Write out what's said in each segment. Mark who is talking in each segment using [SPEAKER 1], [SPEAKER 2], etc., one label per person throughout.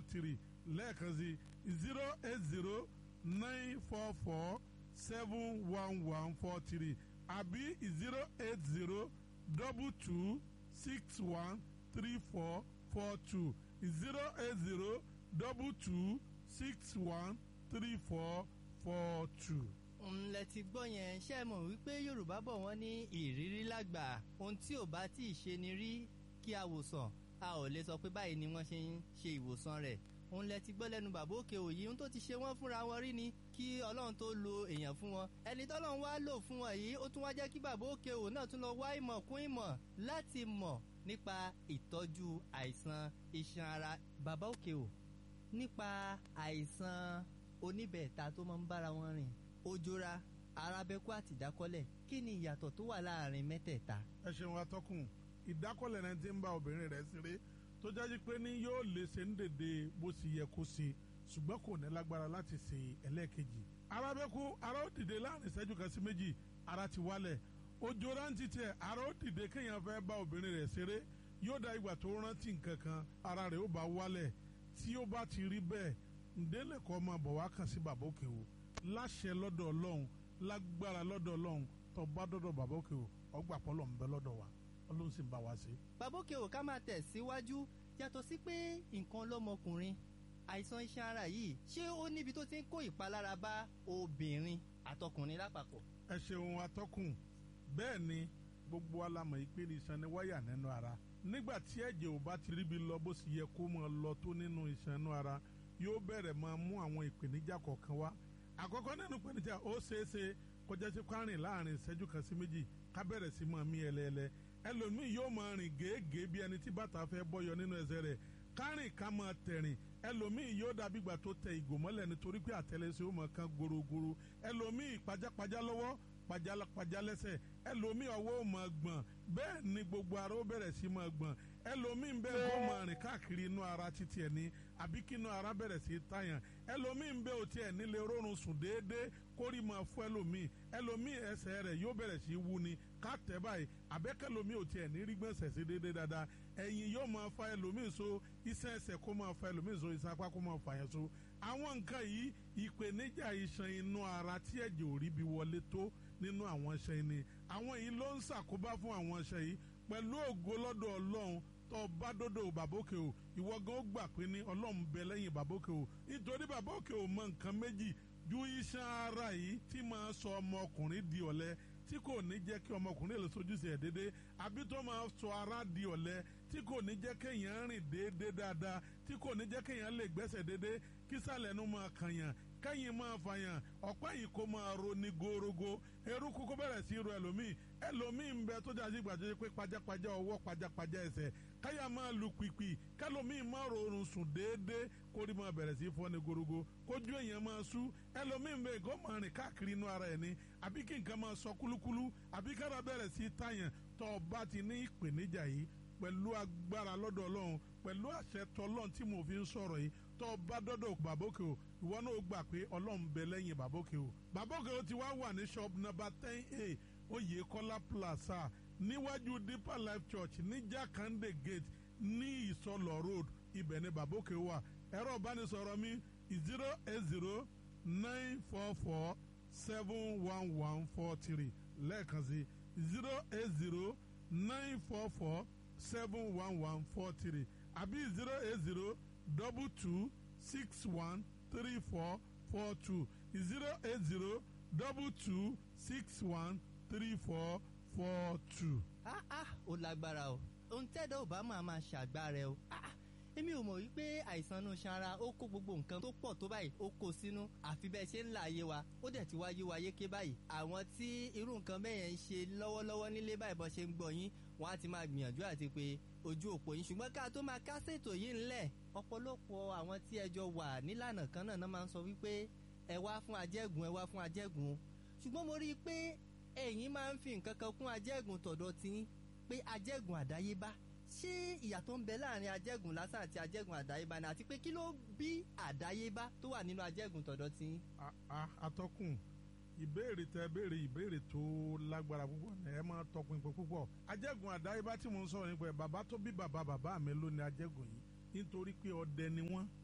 [SPEAKER 1] four three lẹ́ẹ̀kan sí zero eight zero nine four four seven one one four three àbí zero eight zero double two six one three four four two zero eight zero double two six one three four four two.
[SPEAKER 2] ńlẹ̀ ti gbọ́ yẹn ṣe é mọ̀ wípé yorùbá bọ̀ wọ́n ní ìrírí lágbà ohun tí ò bá tí ì ṣe ni rí kí a wòsàn a ò lè sọ pé báyìí ni wọ́n ṣe ń ṣe ìwòsàn rẹ̀ òun lẹ ti gbọ́ lẹ́nu bàbá òkè òyì ohun tó ti ṣe wọ́n fúnra wọn rí ni kí ọlọ́run tó lo èèyàn fún wọn ẹni tọ́lọ́run wá lò fún wọn yìí ó tún wá jẹ́ kí bàbá òkè òyì náà tún lọ wá ìmọ̀ kún ìmọ̀ láti mọ̀ nípa ìtọ́jú àìsàn iṣan ara bàbá òkè ò nípa àìsàn oníbẹ̀ẹ̀ta tó máa ń bára wọn rìn ojora arábẹ́kú àti ìdákọ́lẹ̀ kí ni ìyàtọ̀ tó wà láàrin mẹ́tẹ̀ẹ̀ta.
[SPEAKER 1] ẹ ṣeun atọ́kùn ìdákọ́lẹ̀ náà ti ń bá obìnrin rẹ̀ ṣeré tó jáde pé ní yóò lè ṣe ń dèdè bó ṣe yẹ kó ṣe ṣùgbọ́n kò ní lágbára láti ṣe ẹlẹ́ẹ̀kejì. arábẹ́kú ara ó dìde láàrin ìṣẹ́jú kan sí méjì ara ti wálẹ̀ ojora ń titẹ̀ ara ó dìde kéèyàn fẹ́ bá obìnrin rẹ̀ ṣeré yóò da ìgbà tó rántí nǹkan kan ara rẹ̀ ó bá wálẹ̀ tí ó bá ti rí bẹ́ẹ̀ ǹdẹ́lẹ̀kọ́ máa bọ̀ wá kàn sí bàbá òkè o láṣẹ lọ́dọ̀ ọlọ́run lágbára lọ́dọ̀ ọlọ́run tó bá dọ́dọ̀ bàbá òkè o ọgbà pọ́lọ̀ ń bẹ lọ́dọ̀ wa ọlọ́run sì ń bá wa ṣe.
[SPEAKER 2] bàbá òkè ò ká máa tẹ̀ síwájú yàtọ̀ sí pé nǹkan lọ́mọkùnrin àìsàn iṣan ara yìí ṣé ó níbi tó ti ń kó ìpalára bá obìnrin àtọkùnrin lápapọ̀.
[SPEAKER 1] ẹ ṣeun atọ́kùn bẹ́ẹ̀ ni gbogbo alamọ̀ ìpè ní iṣan ni wáyà nínú ara nígbà tí ẹ̀jẹ̀ ò bá ti ríbi lọ bó sì yẹ kó máa lọ tó nínú iṣan inú ara yóò bẹ̀rẹ̀ máa mú àwọn ìpèníjà kọ̀ọ̀kan wá àkọ́kọ́ nínú ìpèníjà ó ṣeé ṣe kọjá sí kwárìn láàrin ìṣẹ́jú kan sí méjì ká bẹ̀rẹ̀ sí máa mí ẹlẹ́ẹlẹ́ ẹlòmíì yóò máa rìn gèégèé bí ẹni tí bàtà fẹ́ bọ́yọ nínú ẹsẹ̀ rẹ̀ kárìn ká máa tẹ̀rìn ẹlòmíì yóò dàbí ìgbà tó tẹ ìgò mọ́lẹ̀ nítorí pé àtẹlẹsẹ̀ ó máa kan gorogoro ẹlòmíì pajápajá lọ́wọ́ pajápajá lẹ́sẹ̀ ẹlòmíì ọwọ́ ó máa gbọ̀n bẹ́ẹ̀ ni gbogbo ara ó bẹ̀rẹ̀ sí máa gbọ̀n ẹlòmíì bẹ́ẹ̀ kó máa rìn káàkiri inú ara títí ẹ̀ ní àbí kí inú ara bẹ̀rẹ̀ sí tàyàn ẹlòmíì bẹ́ẹ̀ ò tiẹ̀ nílé rórun sùn déédéé kórì máa fún ẹlòmíì ẹlòmíì ẹsẹ̀ rẹ̀ yóò bẹ̀rẹ̀ sí wú ni ká tẹ̀ báyìí àbẹ́kẹ́lòmíì ò tiẹ̀ ní rí gbọ̀nsẹ̀ sí déédéé dáadáa ẹ̀yìn yóò máa fa ẹlòmíì so iṣẹ́ ẹsẹ̀ kó máa fa ẹlòmíì so iṣẹ́ apá kó máa fa yẹn so àwọn nǹkan yìí ìpèníjà iṣan inú ara tí ẹ̀jẹ̀ ò rí bí wọlé tó nínú àwọn iṣan yìí ni àwọn yìí ló ń ṣàkóbá fún àwọn iṣan yìí pẹ̀lú ògo lọ́dọ̀ ọlọ́run tó bá dọ́dọ̀ bàbókè o ìwọ gan ó gbà pé ní ọlọ́run bẹ lẹ́yìn bàbókè o nítorí bàbókè o mọ nǹkan méjì ju iṣan ara yìí tí máa sọ ọmọkùnrin di ọ̀lẹ tí kò ní jẹ́ kí ọmọkùnrin lè sojúṣe ẹ̀ déédéé àbí tó máa sọ ara di ọ̀lẹ tí kò ní jẹ́ kéèyàn rìn déédéé dáadáa tí kò ní jẹ́ kéèyàn lè gbẹ́sẹ̀ déédéé kí sàlẹ̀ nu máa kànyàn kẹ́yìn máa fàyàn ọ̀pá yìí kó máa ro ní gorogo eruku kó bẹ̀rẹ̀ sí ro ẹlòmíì ẹlòmíì ń bẹ tó jáde gbàdé pé pajápajá ọwọ́ pajápajá ẹsẹ̀ káyà máa lu pìpì kẹlòmíì máa rọrùn sùn déédéé kórì máa bẹ̀rẹ̀ sí fọ́ ní gorogo kójú èèyàn máa sú ẹlòmíì ń bẹ kó máa rìn káàkiri inú ara ẹ̀ ní àbí kí nǹkan máa sọ kúlúkúlú àbí kára bẹ̀rẹ̀ sí tàyàn tó o bá ti ní ìpèníjà yìí pẹ̀lú agbára lọ́dọ̀ ọlọ́run pẹ̀lú àṣẹ tọlọ́run tí mo fi ń sọ̀rọ̀ yìí tó o bá dọ́dọ̀ bàbókè o ìwọ náà gbà pé ọlọ́run bẹ lẹ́yìn bàbókè o bàbókè o ti wá wà ní shop number ten a oyèkọ́lá plaza níwájú deeper life church ní jakande gate ní ìsọlọ road ibẹ̀ ni bàbókè wà ẹ̀rọ ìbánisọ̀rọ̀ mi zero eight zero nine four four seven one one four three lẹ́ẹ̀kan sí zero eight zero nine four four seven one one four three àbí zero eight zero double two six one three four four two zero eight zero double two six one three four four two.
[SPEAKER 2] ah ah ó lágbára o ohun tẹ́dọ̀ ò bá máa máa ṣàgbára ẹ o ah ah èmi ò mọ̀ wípé àìsàn inú sanra ó kó gbogbo nǹkan tó pọ̀ tó báyìí ó kó sínú àfi bẹ́ẹ̀ ṣe ń là ayé wa ó dẹ̀ ti wáyé wa yéké báyìí àwọn tí irú nǹkan bẹ́ẹ̀ yẹn ń ṣe lọ́wọ́lọ́wọ́ nílé báyìí bọ́ ṣe ń gbọ́ yín wọ́n á ti máa gbìyànjú àti pé ojú òpó yín ṣùgbọ́n ká tó máa kásẹ̀ ètò yìí ńlẹ̀ ọ̀pọ̀lọpọ̀ àwọn tí ẹjọ́ wà nílànà kan náà máa ń sọ wípé ẹ wá fún ajẹ́gùn ẹ wá fún ajẹ́gùn ṣùgbọ́n mo rí i pé ẹ̀yin máa ń fi nǹkan kan kún ajẹ́gùn tọ̀dọ̀ tí pé ajẹ́gùn àdáyébá ṣé ìyàtọ̀ ń bẹ láàrin ajẹ́gùn lásán àti ajẹ́gùn àdáyébá ni àti pé kí ló bí àdáyébá tó wà nínú ajẹ́gùn tọ̀dọ̀ tí.
[SPEAKER 1] atọ́kùn ìbéèrè tẹ béèrè ìbéèrè tó lágbára púpọ̀ ní ẹ máa tọpinpin púpọ̀ ajẹ́gùn àdáyébá tí mo ń sọ̀rọ̀ nípa ẹ̀ bàbá tó bí bàbá bàbá mi ló ní ajẹ́gùn yìí nítorí pé ọdẹ ni wọ́n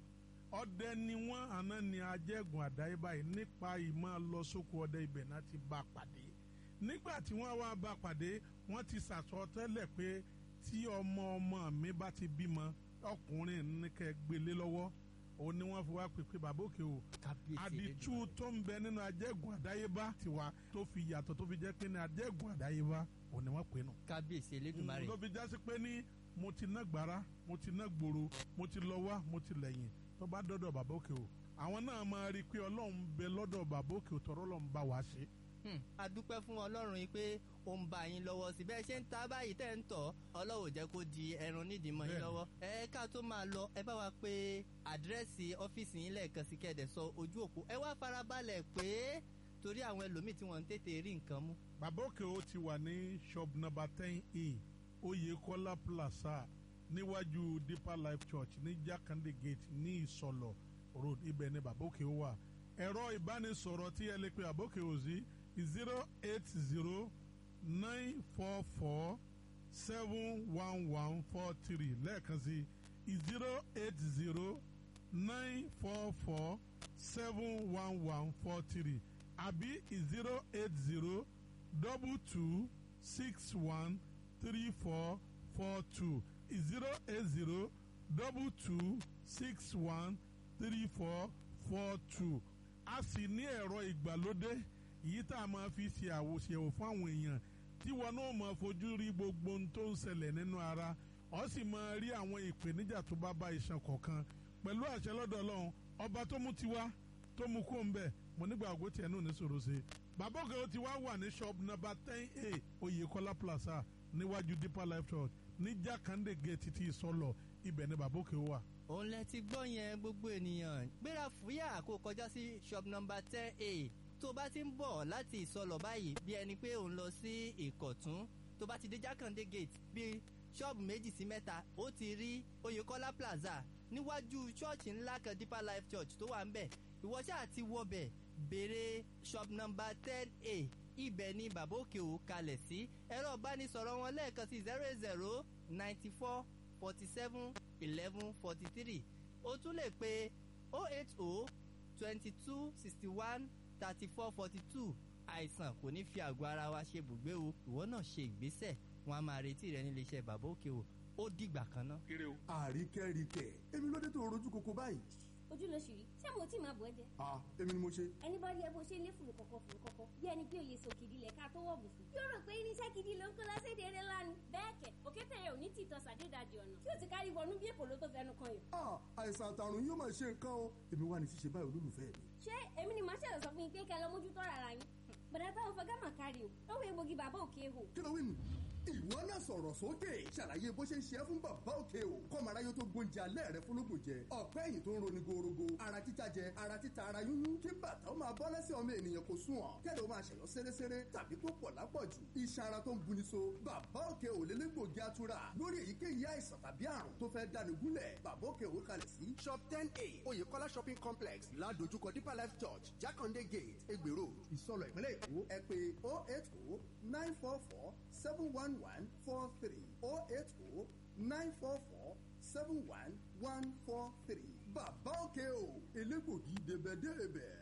[SPEAKER 1] ọdẹ ni wọ́n àná ni ajẹ́gùn àdáyébá yìí nípa ìmọ̀ lọ sóko ọdẹ ibẹ̀ náà ti bá pàdé nígbà tí wọ́n wá bá pàdé wọ́n ti sàsọ tẹ́lẹ̀ pé tí ọmọ ọmọ mi bá ti bímọ ọkùnrin ní kẹ́ gbélé lọ́wọ́ òun ni wọ́n fi wá pè pé bàbá òkè o àdìtú tó ń bẹ nínú ajẹ́gùn àdáyébá tiwa tó fi yàtọ̀ tó fi jẹ́ pé ní ajẹ́gùn àdáyébá òun ni wọ́n pè nù.
[SPEAKER 2] kábíyèsí elédùnmarè.
[SPEAKER 1] tó fi jásí pé ní mo ti ná gbàrà mo ti ná gbòòrò mo ti lọ wá mo ti lẹ́yìn tó bá dọ́dọ̀ bàbá òkè o àwọn náà máa rí i pé ọlọ́run bẹ lọ́dọ̀ bàbá òkè o tọ́rọ́ lọ́n bá wa ṣe.
[SPEAKER 2] a dúpẹ́ fún ọlọ́run yìí pé ó ń bá yín lọ́wọ́ sí bẹ́ẹ̀ ṣe ń ta báyìí tẹ́ ń tọ̀ ọlọ́run jẹ́ kó di ẹran nídìí mọ́ yín lọ́wọ́ ẹ ká tó máa lọ ẹ bá wa pé àdírẹ́sì ọ́fíìsì yín lẹ́ẹ̀kan sí kẹ́ẹ̀dẹ̀ sọ ojú òpó ẹ wá farabalẹ̀ pé torí àwọn ẹlòmíì tí wọ́n ń tètè rí nǹkan mú.
[SPEAKER 1] bàbá òkè o ti wà ní shop number ten e Oyèkọ́lá plaza níwájú Deeper Life Church ní Jákàndé gate ní Ìsọlọ̀ road ibẹ̀ ni bàbá òkè o wà ẹ̀rọ ìbánisọ̀rọ̀ tí ẹ lè pe bàbá òkè o sí zero eight zero nine four four seven one one four three lẹ́ẹ̀kan sí zero eight zero nine four four seven one one four three àbí zero eight zero double two six one three four four two zero eight zero double two six one three four four two a sì ní ẹ̀rọ ìgbàlódé yìí tá a máa fi ṣe àwòṣèwò fún àwọn èèyàn tí wọn náà máa fojú rí gbogbo ohun tó ń ṣẹlẹ̀ nínú ara ọ sì máa rí àwọn ìpèníjà tó bá bá iṣan kọ̀ọ̀kan pẹ̀lú àṣẹ lọ́dọ̀ ọlọ́run ọba tó mú tiwa tó mú kó ń bẹ̀ mo nígbà àgọ́ tiẹ̀ náà ní sòrò ṣe bàbá òkè ó ti wá wà ní shop number ten a Oyèkọ́lá plaza níwájú Deeper Life Church ní Jákàndé gate ti ìsọlọ ibẹ̀ ni bàbá òkè wà
[SPEAKER 2] òun lẹ ti gbọ́ yẹn gbogbo ènìyàn gbéra fúyà kó kọjá sí shop number ten a tó bá ti ń bọ̀ láti ìsọlọ̀ báyìí bí ẹni pé òun lọ sí ìkọ̀tún tó bá ti dé jákàndé gate bí ṣọ́ọ̀bù méjì sí mẹ́ta ó ti rí oyèkọ́lá plaza níwájú ṣọ́ọ̀ṣì ńlá kan deeper life church tó wà ń bẹ̀ ìwọ ṣáà ti wọbẹ̀ béèrè shop number ten a ibẹ̀ ni bàbá òkè ò kalẹ̀ sí ẹ̀rọ ìbánisọ̀rọ̀ wọn lẹ́ẹ̀kan sí zero eight zero ninety four forty seven eleven forty three o tún lè pe oh eight oh twenty two sixty one thirty four forty two àìsàn kò ní fi àgọ́ ara wa ṣe bùgbé o ìwọ náà ṣe ìgbésẹ̀ wọn a máa retí rẹ nílé iṣẹ́ bàbá òkè o ó dìgbà kan náà.
[SPEAKER 3] àríkẹ́ríkẹ́ èmi ló dé tó rojú koko báyìí.
[SPEAKER 4] ojú ló ṣì rí ṣé mo tí máa bọ̀ ẹ́ jẹ.
[SPEAKER 3] ah èmi ni mo ṣe.
[SPEAKER 4] ẹni bá rí ẹ bó ṣe lé fùrù kọ̀kọ̀ fùrù kọ̀kọ̀ bí ẹni pé òye sòkìdí lẹ̀ ká tó wọ̀ bùsùn. yóò rò pé irinṣẹ́ gidi ló ń kó lọ́sẹ̀dẹ̀ eré lánàá. bẹ́ẹ̀ kẹ̀ òkété yẹn ò ní tìtọ́ sàdédàjì ọ̀nà tí ò ti kárí wọnú bí èkó ló tó fẹnu kan yìí.
[SPEAKER 3] ah àìsàn àtàrùn yóò máa ṣe nǹkan o èmi wà ní ṣíṣe báyìí olólùfẹ́ mi.
[SPEAKER 4] ṣé èmi ni màá ṣẹ̀lẹ̀ sọ fún yín pé kẹ́ lọ mójútó rárá yín. bàdà táwọn fọgá mà kárí o lọ́wọ́ egbògi bàbá òkè hò.
[SPEAKER 3] kí ló wí nù. ìwọ náà sọ̀rọ̀ sókè ṣàlàyé bó ṣe ń ṣe é fún bàbá òkè o kọ́mọ aráyé tó gbóúnjẹ alẹ́ rẹ fúnlógún jẹ ọ̀pẹ́ ẹ̀yìn tó ń roni gorogo ara títa jẹ ara títa ara yúnyún kí bàtà ó máa bọ́ lẹ́sẹ̀ ọmọ ènìyàn kò sùn ọ̀ kẹ́lẹ́ ó máa ṣẹ̀yọ́ séréséré tàbí tó pọ̀ lápọ̀jù iṣan ara tó ń buni so bàbá òkè ò lélẹ́gbògi atura lórí èyíkéyìí àìsàn tàbí àrùn tó fẹ́ dáni gúnlẹ̀ bàbá òkè ò kalẹ̀ sí shop ten a oyèkọ́lá shopping complex ládojúkọ deeper life church jákàndé gate egbèrò ìsọlọ̀ ìpínlẹ̀ èkó ẹ pé oh eight oh nine four four seven one one four three oh eight oh nine four four seven one one four three bàbá òkè o elégbògi débẹ̀débẹ̀.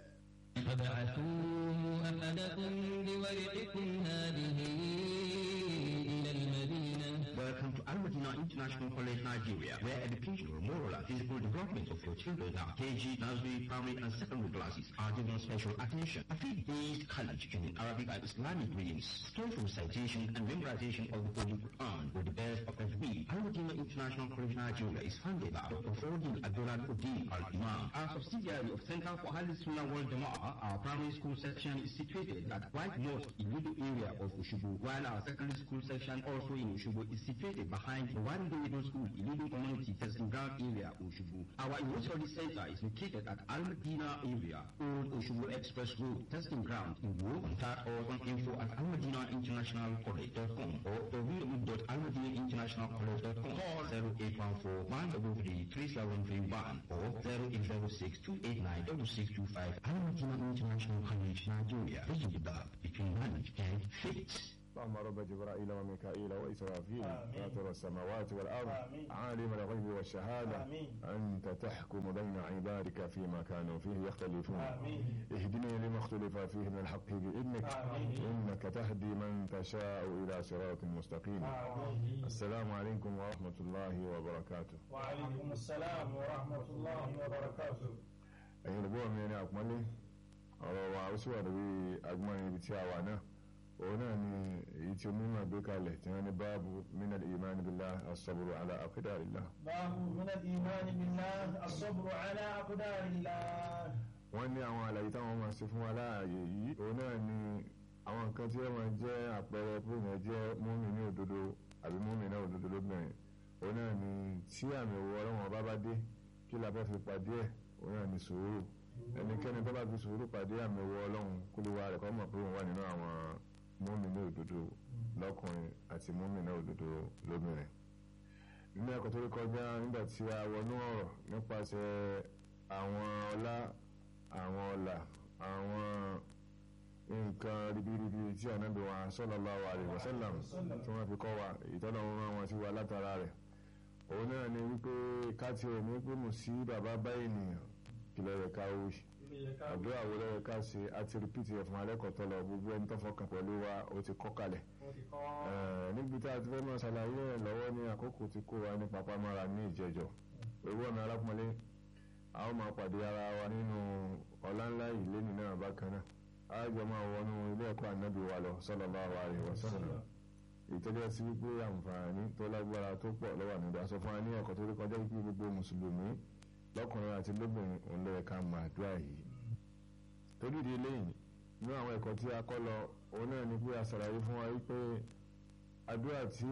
[SPEAKER 5] فابعثوا أحدكم بورقكم هذه إلى المدينة
[SPEAKER 6] Welcome to Al Madina International College, Nigeria, where educational, moral, and physical development of your children are KG, nursery, primary, and secondary classes are given special attention. A faith-based college in Arabic and Islamic readings, skillful citation and memorization of the Holy Quran with the best of every. Al Madina International College, Nigeria is founded by Dr. Fordin Abdullah Uddin Al-Imam. Our subsidiary of Center for Ahl Sunnah World Jama'ah, our primary school section is situated at White Mosque in Ludo area of Ushubu, while our secondary school section also in Ushubu is situated behind the One Day Middle School, Ilidu Community Testing Ground area, Ushubu. Our University Center is located at Al Medina area, Old Ushubu Express Road, Testing Ground in Wu. Contact us on info at almadinainternationalcollege.com or www.almadinainternationalcollege.com. Call 0814 133 3731 or 0806 289 6625. Al Madina International College, Nigeria. Bridging the gap between knowledge and faith.
[SPEAKER 7] اللهم رب جبرائيل وميكائيل وإسرافيل
[SPEAKER 8] آمين.
[SPEAKER 7] فاطر السماوات والأرض
[SPEAKER 8] آمين.
[SPEAKER 7] عالم الغيب والشهادة
[SPEAKER 8] آمين.
[SPEAKER 7] أنت تحكم بين عبادك فيما كانوا فيه يختلفون
[SPEAKER 8] آمين.
[SPEAKER 7] اهدني لما اختلف فيه من الحق بإذنك
[SPEAKER 8] آمين.
[SPEAKER 7] إنك تهدي من تشاء إلى صراط مستقيم
[SPEAKER 8] آمين.
[SPEAKER 7] السلام عليكم ورحمة الله وبركاته
[SPEAKER 8] وعليكم السلام ورحمة الله وبركاته
[SPEAKER 7] ẹ̀yin olùgbọ́ mi ní àpọ́nlé ọ̀rọ̀ wa ó sì wà lórí agbọ́n ibi tí a wà náà òun náà ni èyí tí onímọ̀ gbé kalẹ̀ tí wọ́n ní báàbù minal imani billah as-sabru ala aqdarillah
[SPEAKER 8] باب من الإيمان بالله الصبر على أقدار الله
[SPEAKER 7] wọ́n ní àwọn àlàyé táwọn máa ṣe fún wa láàyè yìí òun náà ni àwọn nǹkan tí wọ́n máa jẹ́ àpẹẹrẹ pé yẹn jẹ́ múmi ní òdodo àbí múmi náà òdodo lóbìnrin òun náà ni tí àmì òwò ọlọ́wọ́n bá bá dé kí la fẹ́ fi pàdé ẹ̀ òun náà ni sùúrù ẹnikẹ́ni tó bá fi sùúrù pàdé àmì òwò ọlọ́run kó lè wá rẹ̀ kọ́ mọ̀ pé òun wà nínú àwọn múmi ní òdodo lọ́kùnrin àti múmi náà òdodo lóbìnrin nínú ẹ̀kọ́ tó rí kọjá nígbà tí a wọnú ọ̀rọ̀ nípasẹ̀ àwọn ọlá àwọn ọlà àwọn nǹkan ribiribi tí ànábì wa sallallahu alaihi wasallam tí wọ́n fi kọ́ wa ìtọ́nà wọn rán wọn sí wa látara rẹ̀ òun náà ni wípé káti ẹ̀ ní pé mo sí bàbá bá ènìyàn kìlọ̀ rẹ̀ ká wí àdúrà wo lọ́wọ́ ká ṣe àti rìpítì ẹ̀ fún alẹ́kọ̀ọ́ lọ gbogbo ẹni tó fọkàn pẹ̀lú wa ó ti kọ́ kalẹ̀ Eh, níbi tá a ti fẹ́ máa ṣàlàyé ẹ̀ lọ́wọ́ ní àkókò tí kò wá ní papámọ́ra ní ìjẹjọ́ owó ọ̀nà alápọ̀nlé a ó máa pàdé ara wa nínú ọ̀lànlá ìlénì náà bákan náà a jọ máa wọnú ilé ẹ̀kọ́ ànábì wa lọ sallallahu alaihi wasallam ìtọ́jú sí wípé àǹfààní tó lágbára tó pọ̀ lọ́wọ́ àmì sọ fún wa ní ẹ̀kọ́ tó rí kọjá wípé gbogbo mùsùlùmí lọ́kùnrin àti lóbìnrin òun ló yẹ ká máa àdúrà yìí torí ìdí eléyìí ní àwọn ẹ̀kọ́ tí a kọ́ lọ òun náà ni pé a ṣàlàyé fún wa wípé àdúrà tí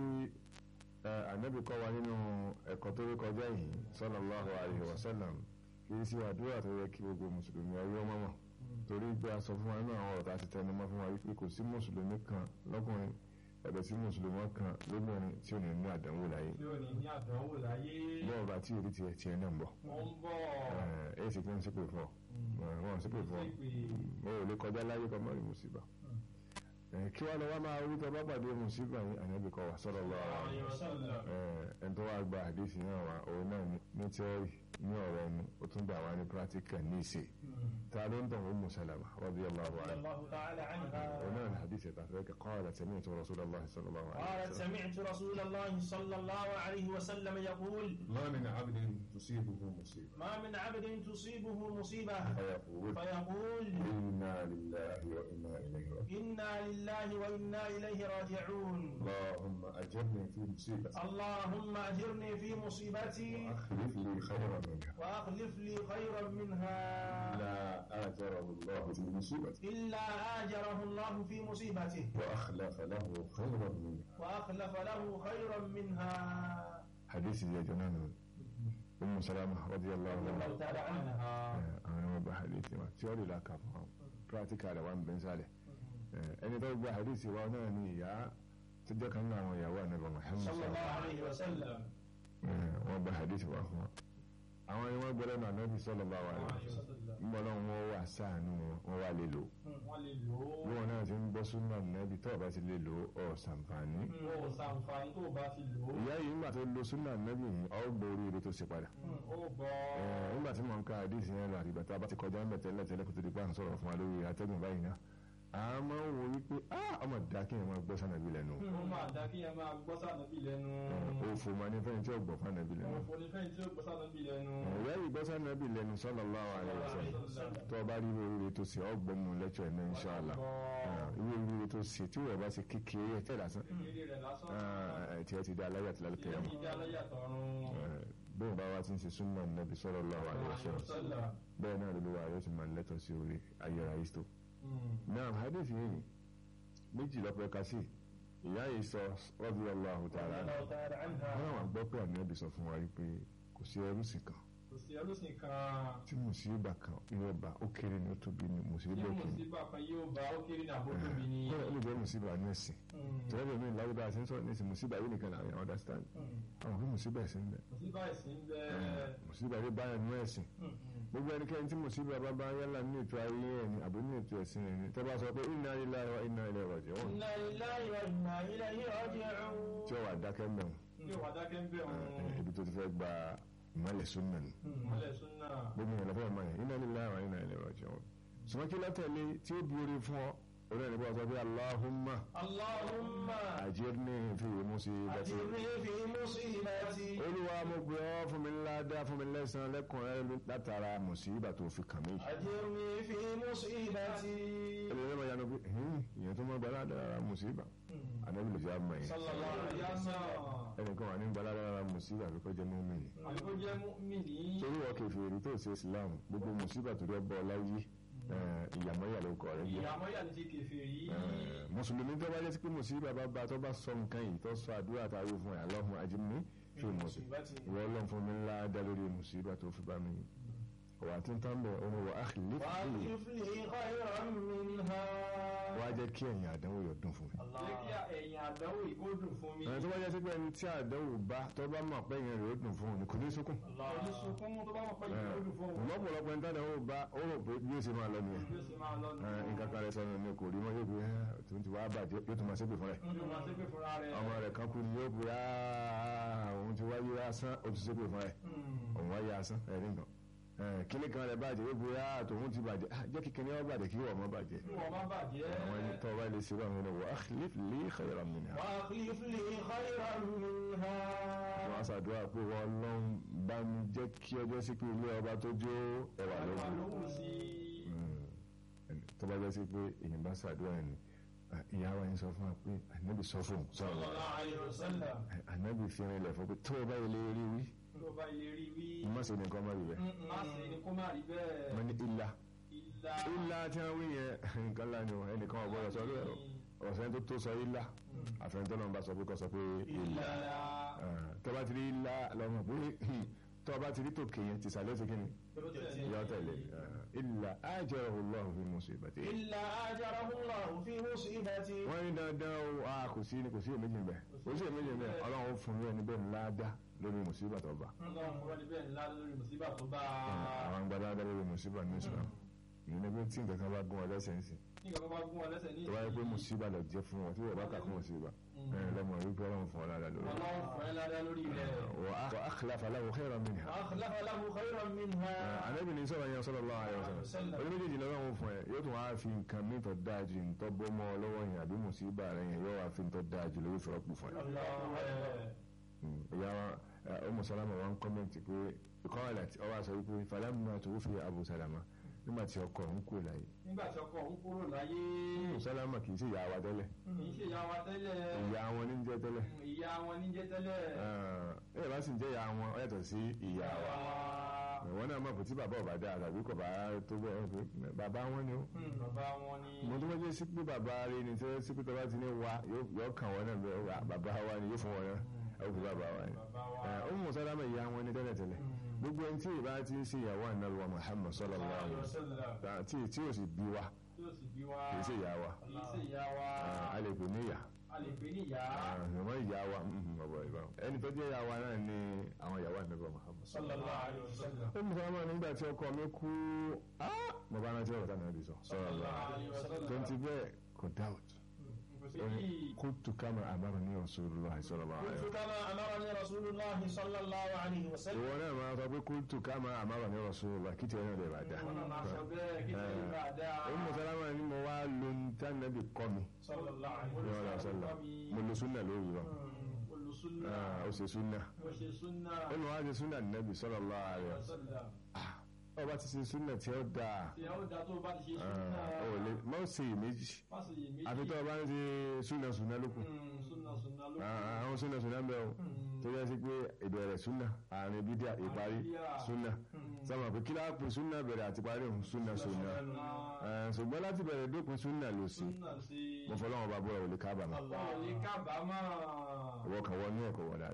[SPEAKER 7] eh, ànábì kọ́ wa nínú ẹ̀kọ́ tó rí kọjá yìí sallallahu alaihi wasallam kì í ṣe àdúrà tó yẹ kí gbogbo mùsùlùmí ọyọ́ mọ́mọ́ torí pé a sọ fún wa nínú àwọn ọ̀rọ̀ tá a ti tẹnu mọ́ fún wa wípé kò sí mùsùlùmí kan lọ́kùnrin ẹ̀bẹ̀ sí mùsùlùmí kan lóbìnrin tí ò ní ní àdánwò láyé
[SPEAKER 8] tí ò ní ní àdánwò láyé
[SPEAKER 7] bọ́ọ̀ bá tí ìrí tiẹ̀ tiẹ̀ náà ń bọ̀
[SPEAKER 8] ó ń bọ̀
[SPEAKER 7] ẹ̀ ẹ̀ sì kí wọ́n sípè fún ọ wọ́n sípè fún ọ mo ò lè kọjá láyé kan mọ́rin mùsíbà Eh, kí wọ́n lọ wá máa wí tó bá pàdé mùsíbà yìí ànábì kọ́ wa sallallahu alaihi wasallam ẹni tó wá gba àdéhìí náà wá òun náà ní ní tíọ́rì ní ọ̀rọ̀ ẹnu ó tún gbà wá ní pírátíkà ní ìṣe ta ló ń tàn Ummu Salama radiyallahu anha
[SPEAKER 8] الله تعالى عنها
[SPEAKER 7] òun náà ní àdéhìí ẹ̀ta fẹ́ kẹ́ qalat sami'tu Rasulullahi sallallahu alaihi
[SPEAKER 8] قالت
[SPEAKER 7] wasallam
[SPEAKER 8] سمعت رسول الله صلى الله عليه وسلم يقول
[SPEAKER 7] ما من عبد تصيبه مصيبة
[SPEAKER 8] ما من عبد تصيبه مصيبة
[SPEAKER 7] فيقول
[SPEAKER 8] فيقول
[SPEAKER 7] إنا لله وإنا إليه راجعون
[SPEAKER 8] إنا لله وإنا إليه راجعون
[SPEAKER 7] اللهم أجرني في مصيبتي
[SPEAKER 8] اللهم أجرني في مصيبتي
[SPEAKER 7] وأخلف لي خيرا منها
[SPEAKER 8] وأخلف لي خيرا منها
[SPEAKER 7] لا آجره الله في مصيبتي
[SPEAKER 8] إلا آجره الله في مصيبته
[SPEAKER 7] وأخلف له خيرا منها
[SPEAKER 8] وأخلف له خيرا منها
[SPEAKER 7] حديث يا جنان أم سلامة رضي الله
[SPEAKER 8] الله
[SPEAKER 7] عنها
[SPEAKER 8] تعالى عنها
[SPEAKER 7] أنا ما بحديث ما تيوري لا كف براتيكا على وان بن صالح ẹni tó gba àdìsí wa náà ni ìyá tó jẹ́ kan náà àwọn ìyàwó ànábì Muhammad
[SPEAKER 8] صلى الله
[SPEAKER 7] sallallahu
[SPEAKER 8] عليه وسلم
[SPEAKER 7] wọ́n gba àdìsí wa fún wa àwọn ni wọ́n gbọ́dọ̀ náà ànábì sallallahu alaihi wasallam ń bọ́ náà wọ́n wà sáànù wọn wà lè lò
[SPEAKER 8] wọ́n lè lò ó
[SPEAKER 7] bí wọn náà ti ń gbọ́ súnà ànábì tó bá ti lè lò ó ṣàǹfààní
[SPEAKER 8] ó ṣàǹfààní tó bá ti lò ó
[SPEAKER 7] ìyá yìí nígbà tó lo súnà ànábì yìí ọ́ gbọ́ oríire tó ṣe padà
[SPEAKER 8] ó bọ́
[SPEAKER 7] Eh, nígbà tí mo ń ka àdìsí yẹn lọ àdìgbà tá a bá ti kọjá ń bẹ̀ tẹ́lẹ̀ tẹ́lẹ̀ kó tó di pa à ń sọ̀rọ̀ fún wa lórí atẹ́gùn báyìí náà a máa ń wo wípé ah ọmọ dá kí ẹ máa gbọ́ sànàbí lẹ́nu
[SPEAKER 8] ó máa dá kí ẹ máa gbọ́ sànàbí lẹ́nu
[SPEAKER 7] òfò máa ní fẹ́yìn tí ó gbọ́ fànàbí lẹ́nu
[SPEAKER 8] òfò ní fẹ́yìn tí ó gbọ́ sànàbí lẹ́nu
[SPEAKER 7] ìyá yìí gbọ́ sànàbí lẹ́nu sallallahu alaihi wasallam tó o bá rí irú oríire tó ṣe ọ́ gbọ́ mu lẹ́tọ̀ ẹ̀ náà inshallah Eh, irú oríire tó ṣe tí wọ́n bá ṣe kékeré ẹ̀ tẹ́ lásán
[SPEAKER 8] kékeré rẹ̀ lásán
[SPEAKER 7] Eh, tí ẹ ti dá aláyà tí lálẹ́
[SPEAKER 8] tí ó
[SPEAKER 7] kẹyàmù
[SPEAKER 8] fi dá aláyàtọ̀run
[SPEAKER 7] bẹ́ẹ̀ bá wa ti ń ṣe súnmọ́ nàbí sallallahu alaihi wasallam bẹ́ẹ̀ náà lóluwà yóò ti máa lẹ́tọ̀ sí orí ayọ̀rọ̀ ìstò náà hadith yìí méjì lọ́pẹ́ ká sí ìyá yìí sọ radiyallahu ta'ala anha
[SPEAKER 8] الله تعالى عنها
[SPEAKER 7] wọ́n àwọn gbọ́ pé ànábì sọ fún wa yìí pé kò sí ẹrú sì kan
[SPEAKER 8] kò sí ẹlòsìn kan
[SPEAKER 7] tí mùsíbà kan yóò bá ó kéré ní ó tóbi ní
[SPEAKER 8] tí
[SPEAKER 7] mùsíbà kìíní
[SPEAKER 8] mùsíbà kan yóò bá ó kéré ní àbótóbi ni.
[SPEAKER 7] kọ́lá ó lè jẹ́ mùsíbà ní ẹ̀sìn tẹ́lẹ̀ mi láwùjọ àti sọ̀rọ̀ ní ìsìn mùsíbà yìí nìkan làwọn èèyàn understand àwọn kí mùsíbà ẹ̀sìn bẹ̀
[SPEAKER 8] mùsíbà ẹ̀sìn bẹ
[SPEAKER 7] mùsíbà yìí báyà ní ẹ̀sìn gbogbo ẹnikẹ́ni tí mùsíbà bá bá yálà ní ètò ayé ẹ̀ ní àbí ní ètò ẹ̀sìn ẹ̀ ní tẹ́ bá sọ pé inna lillahi wa inna ilaihi raji'un
[SPEAKER 8] inna lillahi wa inna ilayhi raji'un.
[SPEAKER 7] tí ó wà dákẹ́ mẹ́rin
[SPEAKER 8] yóò wá dákẹ́ ń bẹ̀ wọn.
[SPEAKER 7] ibi tó ti fẹ́ gba ìmọ̀lẹ̀ súnmọ̀ ni
[SPEAKER 8] mọ́lẹ̀ súnà.
[SPEAKER 7] gbogbo ìyẹn lọ́fẹ́ máa yẹn inna lillahi wa inna ilaihi raji'un ṣùgbọ́n kí látẹ̀lé tí ó bí orí fún ọ orí ẹni bá sọ pé Allahumma
[SPEAKER 8] Allahumma
[SPEAKER 7] ajirni fi musibati
[SPEAKER 8] ajirni fi musibati.
[SPEAKER 7] olúwa mo gbé ọ fún mi ńlá dá fún mi lẹ́sàn lẹ́kùnrin látara mùsíbà tó fi kàn mí.
[SPEAKER 8] ajirni fi musibati.
[SPEAKER 7] ẹlẹ́yìn máa yanu pé ẹ̀hìn ìyẹn tó máa gba aládàra mùsíbà ànábì lè fi àmọ́ yẹn
[SPEAKER 8] sallallahu alaihi wasallam.
[SPEAKER 7] ẹnìkan wà ní gba aládàra mùsíbà àbíkọ́ jẹ́ mọ́mìnì.
[SPEAKER 8] àbíkó jẹ́ mùmínì.
[SPEAKER 7] torí wọ́n kẹfì èrè tó ṣe Islam gbogbo mùsíbà tó dẹ́ bọ́ láyé ìyàmọ́yà ló kọ̀ rẹ̀ yẹ.
[SPEAKER 8] ìyàmọ́ yà ní ti kèfèrí.
[SPEAKER 7] mùsùlùmí tó bá jẹ́ sí pé mùsíbà bá ba tó bá sọ nǹkan yìí tó sọ àdúrà tá a wí fún ẹ̀ Allahumma ajirni fi mùsíbà ìwọ ọlọ́run fún mi ńlá dá lórí mùsíbà tó fi bá mi wà tí ń tán bẹ̀ ọ́nà wà á lè
[SPEAKER 8] wà á
[SPEAKER 7] fi
[SPEAKER 8] ti fi khayran minha.
[SPEAKER 7] wá jẹ́ kí ẹ̀yìn àdánwò yọ̀ dùn fún mi.
[SPEAKER 8] jẹ́ kí ẹ̀yìn àdánwò ìkódùn fún mi.
[SPEAKER 7] ẹni tó bá jẹ́ sí pé ẹni tí àdánwò bá tó bá mọ̀ pé ẹ̀yìn rẹ̀ ó dùn fún òun kò ní sunkún.
[SPEAKER 8] oníṣùkún tó bá mọ̀ pé ìkódùn fún òun.
[SPEAKER 7] lọ́pọ̀lọpọ̀ ẹni tádàwò bá ó rò pé bí ó ṣe máa lọ nìyẹn.
[SPEAKER 8] bí ó ṣe máa lọ nù.
[SPEAKER 7] Ẹ, nǹkan kan rẹ̀ sọnù ni kò rí mọ́ yóò gbé ẹ́ tó ń ti wá bàjẹ́ yóò tún máa ṣépè fún rẹ̀.
[SPEAKER 8] yóò máa ṣépè fúnra rẹ̀.
[SPEAKER 7] ọmọ rẹ̀ kan kú ni yóò gbé "Ah, òun ti wáyé asán ó ti ṣépè fún rẹ̀ òun wáyé asán ẹ̀rí nǹkan. Ẹ, kíní kan rẹ̀ bàjẹ́ yóò gbé "Ah, tòun ti bàjẹ́ Ah, jẹ́ kí kíní ọ bàjẹ́ kí wọ́n mọ́ bàjẹ́.
[SPEAKER 8] kí wọ́n má bàjẹ́.
[SPEAKER 7] àwọn ẹni tó bá lè ṣe báwọn ẹni wọ́n akhlif li khayran minha.
[SPEAKER 8] وأخلف لي خيرا منها
[SPEAKER 7] wọ́n á ṣàdúrà pé wọ́n lọ́n bá mi jẹ́ kí ọjọ́ sí pé ilé ọba tó jó ẹwà
[SPEAKER 8] Wà
[SPEAKER 7] lókun.
[SPEAKER 8] lóhùn sí
[SPEAKER 7] Mm. tó bá jẹ́ sí pé èyàn bá ṣàdúrà ẹni ìyá wa yín sọ fún wa pé ànábì sọ fún un
[SPEAKER 8] صلى
[SPEAKER 7] sọ̀rọ̀
[SPEAKER 8] الله عليه وسلم
[SPEAKER 7] ànábì fi rin ilẹ̀ fún pé tó o bá ilé rí wí
[SPEAKER 8] tó bá ilé rí wí
[SPEAKER 7] má ṣe nìkan má rí bẹ́ẹ̀
[SPEAKER 8] má ṣe ni kó má rí bẹ́ẹ̀
[SPEAKER 7] wọ́n ní ilá
[SPEAKER 8] ìlà
[SPEAKER 7] ilá tí wọ́n wí yẹn nǹkan lá ni o ẹnìkan ọ̀gbọ́dọ̀ sọ lóyè ọ̀sẹ̀ tó tó sọ ilá àfẹnitọ́ náà bá sọ pé kọ́ sọ pé ilá
[SPEAKER 8] ìlà
[SPEAKER 7] tó bá ti rí ilá lọ́mọ pé tó bá ti rí tòkè yẹn ti sàlẹ̀ sí kíni yọ tẹ̀lé ilà ájẹ́ ọlọ́run fi musibati.
[SPEAKER 8] إلا أجره الله في مصيبتي
[SPEAKER 7] wọ́n ní dandan o a kò sí kò sí èméjì ń bẹ̀ kò sí èméjì ń bẹ̀ ọlọ́run fún mi ẹni bẹ́ẹ̀ ńlá dá lórí mùsíbà tó bá
[SPEAKER 8] ọlọ́run fúnra ní bẹ́ẹ̀ ńlá lórí mùsíbà tó bá
[SPEAKER 7] àwọn gbadá dá lórí mùsíbà ní Islam ìyẹn ni pé tí nǹkan kan bá gún ọ lẹ́sẹ̀ ń sìn
[SPEAKER 8] nígbà tó bá gún wọn lẹ́sẹ̀ ní
[SPEAKER 7] tó bá yẹ pé mùsíbà lọ jẹ́ fún wọn tí wọ́n bá kà fún mùsíbà ẹ̀ lọ́mọ wípé ọlọ́run fún ọ lára lórí
[SPEAKER 8] ọlọ́run fún ẹ ládá lórí rẹ̀
[SPEAKER 7] wa akhlafa lahu khayran minha
[SPEAKER 8] وأخلف له خيرا منها
[SPEAKER 7] anabi ní sọ̀rọ̀ yẹn sallallahu alaihi wasallam oní méjèèjì lọ́wọ́ fún ẹ yóò tún wá fi nǹkan mi tó dáa ju ntọ́ bọ́ mọ́ ọ lọ́wọ́ yẹn àbí mùsíbà rẹ yẹn yóò wá fi ntọ́ dáa ju lórí ìfọ̀rọ̀pù fún ẹ. ìyá wa ọmọ sálámà wa ń kọ́mẹ̀ntì pé ìkọ́wàlẹ̀ ọwọ́ àṣọ wípé falamma tuwuffi Abu Salama nígbà tí ọkọ ń kú láyé
[SPEAKER 8] nígbà tí ọkọ òun kúrò láyé
[SPEAKER 7] Umu Salama kì í ṣe ìyá wa tẹ́lẹ̀
[SPEAKER 8] kì í ṣe ìyá wa tẹ́lẹ̀
[SPEAKER 7] ìyá wọn ní jẹ́ tẹ́lẹ̀
[SPEAKER 8] ìyá wọn ní jẹ́ tẹ́lẹ̀
[SPEAKER 7] ẹ̀ bá sì ń jẹ́ ìyá wọn ó yàtọ̀ sí ìyá wa ìwọ náà mọ̀ pé tí bàbá ọ̀bá dáa tàbí kò bá tó bẹ́ẹ̀ pé bàbá wọn ni ó
[SPEAKER 8] Hmm, bàbá wọn ni
[SPEAKER 7] mo tó wájú sí pé bàbá rẹ ni tí sí pé tó bá ti ní wa yóò kàn wọ́n náà bẹ́ẹ̀ wà bàbá wa ni yóò fún wọn náà ẹ kò bàbá wa ni.
[SPEAKER 8] bàbá wa
[SPEAKER 7] ẹ Ummu Salama ìyá wọn ni tẹ́lẹ̀tẹ́lẹ̀ gbogbo ẹni tí ìbá ti ń ṣe ìyàwó ànábì wa Muhammad sallallahu alaihi wasallam tí tí ò sì bí wa
[SPEAKER 8] tí ó sì bí wa
[SPEAKER 7] kì í ṣe ìyá wa
[SPEAKER 8] kì í ṣe ìyá wa
[SPEAKER 7] a lè pè ní ìyá
[SPEAKER 8] a lè pè ní ìyá
[SPEAKER 7] àmọ́ ìyá wa ọ̀bọ̀ ìbá ẹni tó jẹ́ ìyá wa náà ni àwọn ìyàwó ànábì wa Muhammad.
[SPEAKER 8] sallallahu alaihi wasallam
[SPEAKER 7] Ummu Salama nígbà tí ọkọ mi kú mo bá rántí ọ̀rọ̀ táwọn ẹbí sọ
[SPEAKER 8] sallallahu alaihi wasallam
[SPEAKER 7] tó ń ti bẹ́ẹ̀ kò doubt
[SPEAKER 8] kò sí yìí
[SPEAKER 7] kuntu kama amarani Rasulullah sallallahu alaihi
[SPEAKER 8] كنت
[SPEAKER 7] wasallam.
[SPEAKER 8] كما أمرني رسول الله صلى الله عليه وسلم
[SPEAKER 7] ìwọ náà máa sọ pé kuntu kama amarani Rasulullah kí tiẹ̀ náà lè bá dá.
[SPEAKER 8] وانا مع شباب كده بعد
[SPEAKER 7] Ummu Salama ni mo wá lo ntánàbì kọ́ mi
[SPEAKER 8] صلى الله عليه
[SPEAKER 7] ní ọ̀rọ̀ àṣọlá mo
[SPEAKER 8] وسلم
[SPEAKER 7] lo súnà lórí lọ
[SPEAKER 8] كل سنة
[SPEAKER 7] ó ṣe súnà
[SPEAKER 8] وشي سنة
[SPEAKER 7] ó lọ wá ṣe súnà nàbì sallallahu alaihi wasallam.
[SPEAKER 8] وسلم
[SPEAKER 7] ọba ti ṣe súnà tí ó dáa
[SPEAKER 8] tí a ó dá tó bá ti ṣe
[SPEAKER 7] ó lè
[SPEAKER 8] súnà
[SPEAKER 7] má ṣe iyèméjì
[SPEAKER 8] má sì yè méjì
[SPEAKER 7] àfi tó o bá ń ṣe súnà súnà lókun.
[SPEAKER 8] Hmm, súnà súnà ló
[SPEAKER 7] Ah, àwọn súnà súnà ń bẹ o tó yẹ sí pé ìbẹ̀rẹ̀ súnà àárín bídíà ìparí súnà sábà pé kí láàpù súnà bẹ̀rẹ̀ àti parí òun súnà súnà Eh, ṣùgbọ́n láti bẹ̀rẹ̀ dópin súnà ló sí
[SPEAKER 8] súnà sí
[SPEAKER 7] mo fọlọ́wọn bá bọ́ ẹ̀ ò lè kábàámọ̀
[SPEAKER 8] ọ̀lẹ́ kábàámọ̀
[SPEAKER 7] ìwọ kan wọ ní ẹ̀kọ́ wọ dáadáa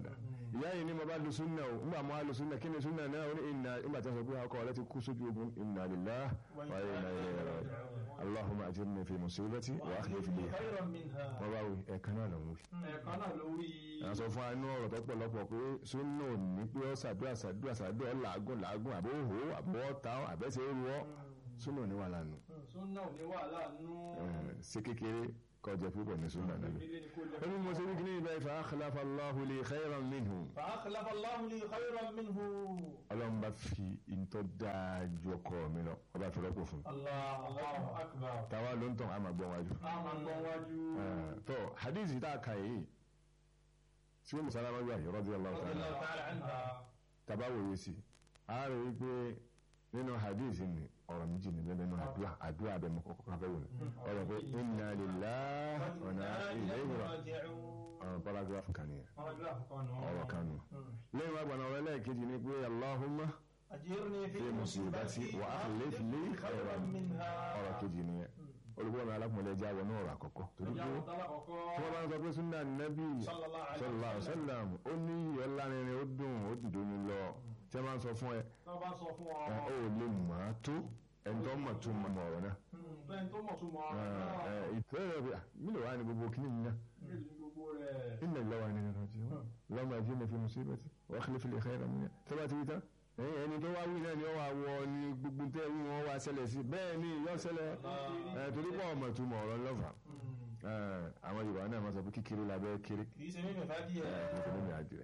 [SPEAKER 7] ìyá yìí ni mo bá lu súnà o nígbà mo á lu súnà kí ni súnà náà ó ní ìnà nígbà tí a sọ pé ọkọ rẹ ti kú sójú ogun inna lillahi wa inna ilayhi raji'un allahumma ajirni fi musibati wa akhlif li
[SPEAKER 8] خيرا منها
[SPEAKER 7] wọ́n bá wí ẹ̀kan náà lọ́wọ́
[SPEAKER 8] ẹ̀kan náà ló wí.
[SPEAKER 7] a sọ fún anú ọ̀rọ̀ tó pọ̀lọpọ̀ pé súnà ò ní pé ó ṣàdúrà ṣàdúrà ṣàdúrà làágùn làágùn àbó hó àbó ọ̀tá àbẹ́sẹ̀ ó ruọ́ súnà ò ní wà lánàá
[SPEAKER 8] súnà ò ní wàhálà nú.
[SPEAKER 7] ṣe kékeré kọjá púpọ̀ ní súnà náà
[SPEAKER 8] ilé ni kò lè
[SPEAKER 7] ó ní mo ṣe wí kí ní ibà ìfà akhlafa Allahu li khayran minhu
[SPEAKER 8] فأخلف الله لي خيرا منه
[SPEAKER 7] ọlọ́run bá fi ìtọ́ dáa ju ọkọ mi lọ ọba fi rọ́pò fún un
[SPEAKER 8] الله الله أكبر
[SPEAKER 7] táwa ló ń tàn àmà gbọ́n wájú.
[SPEAKER 8] أما قواجو
[SPEAKER 7] tó hadith tá a kà yìí tí wọ́n musalama gbà yìí radiyallahu
[SPEAKER 8] رضي
[SPEAKER 7] ta'ala
[SPEAKER 8] الله تعالى عنها
[SPEAKER 7] tàbá wòye sí a rẹ̀ wí pé nínú hadith ni ọ̀rọ̀ méjì níbẹ̀ nínú àdúrà àdúrà abẹ́ mọ́ kọ́kọ́ káfẹ́ wò ni ọ̀rọ̀ pé inna lillahi wa inna ilayhi raji'un ọ̀rọ̀ paragraph kan nìyẹn ọ̀rọ̀ kan nù. lẹ́yìn wá gbọ́nà ọ̀rọ̀ ẹlẹ́ẹ̀kejì ni pé allahumma
[SPEAKER 8] أجرني
[SPEAKER 7] fi
[SPEAKER 8] في
[SPEAKER 7] musibati
[SPEAKER 8] مصيبتي
[SPEAKER 7] wa akhlif li khayran
[SPEAKER 8] منها
[SPEAKER 7] ọ̀rọ̀ kejì nìyẹn olùkọ́ mi alákùnrin ẹja wọnú ọ̀rọ̀ àkọ́kọ́ torí pé tí wọ́n bá ń sọ pé sunna nabi
[SPEAKER 8] Sallallahu alaihi
[SPEAKER 7] sallallahu alaihi wasallam ó ní iyọ̀ lárinrin ó dùn ó dìdó ni lọ tí wọ́n bá ń sọ fún ẹ
[SPEAKER 8] wọ́n bá sọ fún ọ
[SPEAKER 7] ẹ ó lè mọ̀ á tó ẹni tó mọ̀ tó mọ̀ ọ̀rọ̀ náà
[SPEAKER 8] bẹ́ẹ̀ tó mọ̀ tó mọ̀
[SPEAKER 7] ẹ ẹ ìfẹ́ rẹ̀ bí mílò wá ní gbogbo kíní mi náà
[SPEAKER 8] méjì ní gbogbo rẹ̀
[SPEAKER 7] inna lillahi wa inna ilayhi raji'un lọ́mọ ẹ̀jẹ̀ mi fi musibati wa akhlif li khayran minha tó bá ti wí tán ẹ̀yìn ẹni tó wá wí náà ni ó wà wọ ni gbogbo tẹ́ wí wọn wá ṣẹlẹ̀ sí bẹ́ẹ̀ ni yọ ṣẹlẹ̀ ẹ̀ torí pọ̀ ọmọ tó mọ̀ ọ̀rọ̀ lọ́fà àwọn Yorùbá náà máa sọ pé kékeré labẹ́ kéré
[SPEAKER 8] kì í ṣe mímẹ̀ fàájì ẹ̀
[SPEAKER 7] kìí nínú àdìrẹ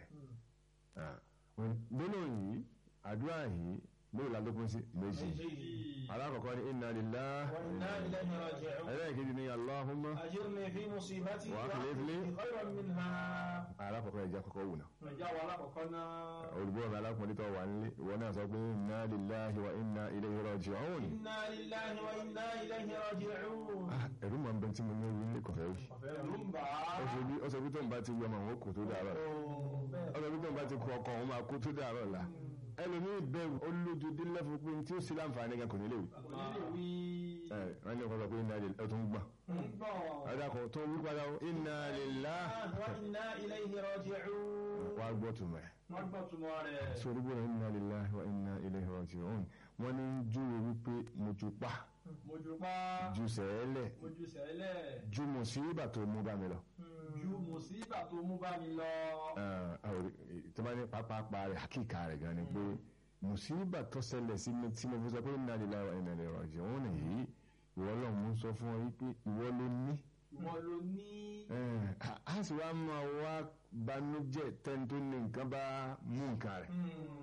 [SPEAKER 7] gbóná yìí àdúrà yìí lóò ládókun sí méjì alákọ̀ọ́kọ́ ní inna lillahi
[SPEAKER 8] wa inna ilayhi raji'un
[SPEAKER 7] ẹlẹ́ẹ̀kejì ní Allahumma
[SPEAKER 8] أجرني في مصيبتي
[SPEAKER 7] وأخلف لي
[SPEAKER 8] خيرا منها
[SPEAKER 7] alákọ̀ọ́kọ́ ẹja kọ́kọ́ wù náà
[SPEAKER 8] ẹja wa alákọ̀ọ́kọ́ náà
[SPEAKER 7] olùgbọ́ mi alákùnrin tó wà nílé ìwọ náà sọ pé inna lillahi wa inna ilayhi raji'un
[SPEAKER 8] inna lillahi wa inna ilayhi raji'un
[SPEAKER 7] Ah, ẹ̀rú mọ̀ nbẹ tí mo ní orí nílé kọ̀fẹ́ wì
[SPEAKER 8] ẹ̀rù ń bà á
[SPEAKER 7] ó ṣe bí ó sọ pé tó ń bá ti wí ọmọ òun ó kò tó dàárọ̀ ó sọ pé tó ń bá ti kú ọkọ òun máa kó tó dàárọ̀ la ẹlòmíì bẹ̀rù ó lójú dé lẹ́fù pé tí ó sì láǹfààní gan kò ní lè wí
[SPEAKER 8] onílé wí
[SPEAKER 7] ẹ wọ́n ní ọkọ̀ sọ pé inna lillahi ó tún gbọ̀n
[SPEAKER 8] ń bọ̀
[SPEAKER 7] ọ̀dà kan tó wí padà ó inna lillahi
[SPEAKER 8] wa inna ilayhi raji'un
[SPEAKER 7] wàá gbọ́ tùmọ̀ ẹ̀
[SPEAKER 8] wọ́n gbọ́ túmọ̀ rẹ̀
[SPEAKER 7] sórí gbọ́dọ̀ inna lillahi wa inna ilayhi raji'un wọ́n ní júwe wípé mo ju pa
[SPEAKER 8] mojú pa
[SPEAKER 7] ju sẹ́ẹ̀lẹ̀
[SPEAKER 8] mojú sẹ́lẹ̀
[SPEAKER 7] ju mùsíbà tó mú bá mi lọ.
[SPEAKER 8] ju mùsíbà tó mú bá mi lọ
[SPEAKER 7] tí wọ́n ní pápápá rẹ̀ àkíkà rẹ̀ gan ni pé mùsíbà tó ṣẹlẹ̀ sí mi tí mo fi sọ pé inna lillahi wa inna ilayhi raji'un nìyí ìwọ lọ́hùn mú sọ fún ọ wípé ìwọ ló ní.
[SPEAKER 8] ìwọ ló ní
[SPEAKER 7] Eh, a- a sì wá máa wá banújẹ́ tẹ́ni tó ní nǹkan bá mú nǹkan rẹ̀.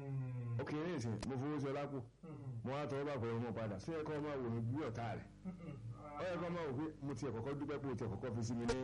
[SPEAKER 7] ó kì í ní ìsìn mo fowó sí ọ lápò mo wá tọwọ́ bá pẹ̀lú ọmọ padà sí ẹ̀kọ́ máa wò ní bí ọ̀tá rẹ̀ ó yẹ kó máa wò pé mo ti ẹ̀kọ́kọ́ dúpẹ́ pé o ti ẹ̀kọ́kọ́ fi sí mi ní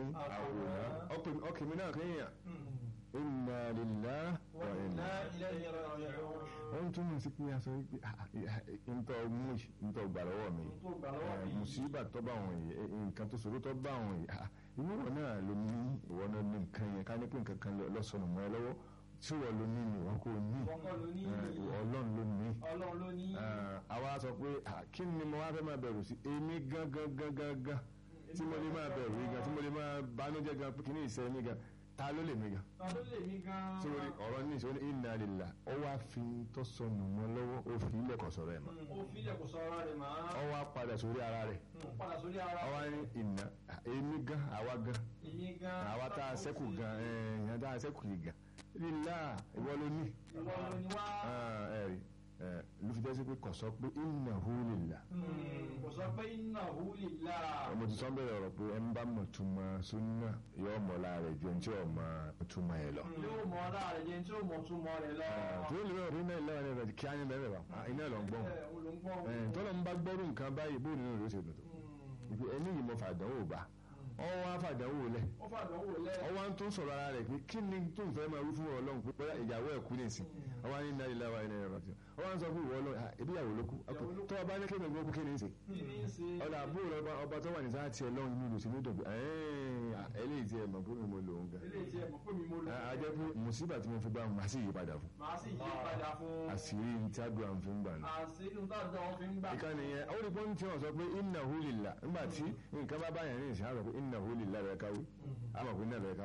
[SPEAKER 7] àwòrán ọkì mi náà kéèyàn inna lillahi wa
[SPEAKER 8] wa
[SPEAKER 7] inna
[SPEAKER 8] inna ilayhi raji'un
[SPEAKER 7] ó ń túmọ̀ sí pé a sọ wípé ntọ́ mú ntọ́ gbà lọ́wọ́ mi
[SPEAKER 8] tó gbà lọ́wọ́ mi
[SPEAKER 7] mùsíbà tó bá wọn yìí eh, nǹkan tó ṣòro tó bá wọn yìí ah, ìwọ wọn náà ló ní ìwọ náà ní nǹkan yẹn ká ní pé nǹkan kan lọ́sọ̀nù mọ́ ẹ lọ́wọ́ tí wọ́n ló ní ìwọ kò ní
[SPEAKER 8] kọ́kọ́ ló ní
[SPEAKER 7] Eh, ọlọ́run ló ní.
[SPEAKER 8] ọlọ́run ló ní
[SPEAKER 7] Ah, àwa sọ pé ah, kí ni mo wá fẹ́ máa bẹ̀rù sí èmi gangan gangan gan tí mo lè máa bẹ̀rù yìí gan tí mo lè máa banújẹ́ gan pé kí ni ìṣẹ́ mi gan ta ló lè mi gan
[SPEAKER 8] ta ló lè mí gan
[SPEAKER 7] sórí ọ̀rọ̀ ní ìṣòro inna lillahi ó wá fi tó sọnù mọ́ lọ́wọ́ ó fi ilẹ̀ kọ̀ sọ̀rọ̀ ẹ̀ mọ́
[SPEAKER 8] ó filẹ̀ kò sọ ara rẹ̀ mọ́
[SPEAKER 7] ó wá padà sórí ara rẹ̀
[SPEAKER 8] ó padà sórí ara
[SPEAKER 7] ó wá ní ìnà èmi gan àwa gan
[SPEAKER 8] èmi gan
[SPEAKER 7] àwa tá a sẹ́kù gan ẹ̀yàn tá a sẹ́kù yìí gan lílá ìwọ ló ní
[SPEAKER 8] ìwọ ló ní wá
[SPEAKER 7] ẹ̀rí ló fi jẹ́ sí pé kò sọ pé innahu lillah
[SPEAKER 8] kò sọ pé innahu lillah
[SPEAKER 7] mo ti sọ bẹ̀rẹ̀ ọ̀rọ̀ pé ẹ ń bá mọ̀ túmọ̀ súnà yóò mọ̀ láàrẹ̀ ju ẹni tí ò mọ̀ túmọ̀ ẹ̀ lọ.
[SPEAKER 8] yóò mọ ara rẹ̀ jẹ́ tí ó mọ túmọ̀ rẹ̀ lọ
[SPEAKER 7] tó lè rẹ̀ rí náà ìlànà rẹ̀ kí á ní bẹ̀rẹ̀ wá iná lọ ń gbọ́n
[SPEAKER 8] ẹ̀ òun ló ń gbọ́
[SPEAKER 7] tọ́lọ́ ń bá gbọ́rù nǹkan báyìí bóun nínú rẹ̀ ó ṣe dùn tó ìpè ẹni yìí mo fàdánwò bá ọwọ́ á fàdánwò lẹ̀
[SPEAKER 8] ó fàdánwò lẹ̀
[SPEAKER 7] ọwọ́ á tún sọ̀rọ̀ ara rẹ̀ pé kí ni tó ń fẹ́ máa wí fún ọlọ́run pé bóyá ìyàwó ẹ̀ kú nìsín ọwọ́ á ní náà ìlà wa ilẹ̀ ẹ̀rọ tí ọwọ́ á ń sọ fún ìwọ ọlọ́run "Ah, ebi ìyàwó ló kú tó ọba ní kéde gbọ́ kú kí ni í ṣe
[SPEAKER 8] kí ni í ṣe
[SPEAKER 7] ọ̀dà àbúrò ọba ọba tó wà ní sáà tiẹ̀ lọ́run inú ìlú sí ní dọ̀gbẹ́ eléyìí tiẹ̀ mọ̀ fún mi mo lò ó gan
[SPEAKER 8] eléyìí tí ẹ mọ̀ pé mi mo lò
[SPEAKER 7] a jẹ́ pé mùsíbà tí mo fi bá wọn sì yí padà fún
[SPEAKER 8] màá sì yí padà fún
[SPEAKER 7] àṣírí tí àdúrà ń fi ń gbà náà.
[SPEAKER 8] àṣírí táwọn wọn fi ń gbà
[SPEAKER 7] ìkànnì yẹn ó rí pọ́ńtì wọn sọ pé innahu lillah nígbà tí nǹkan bá báyàn ní ìsìn àrò pé innahu lillah rẹ̀ káwé àmọ̀ pé náà rẹ̀ káwé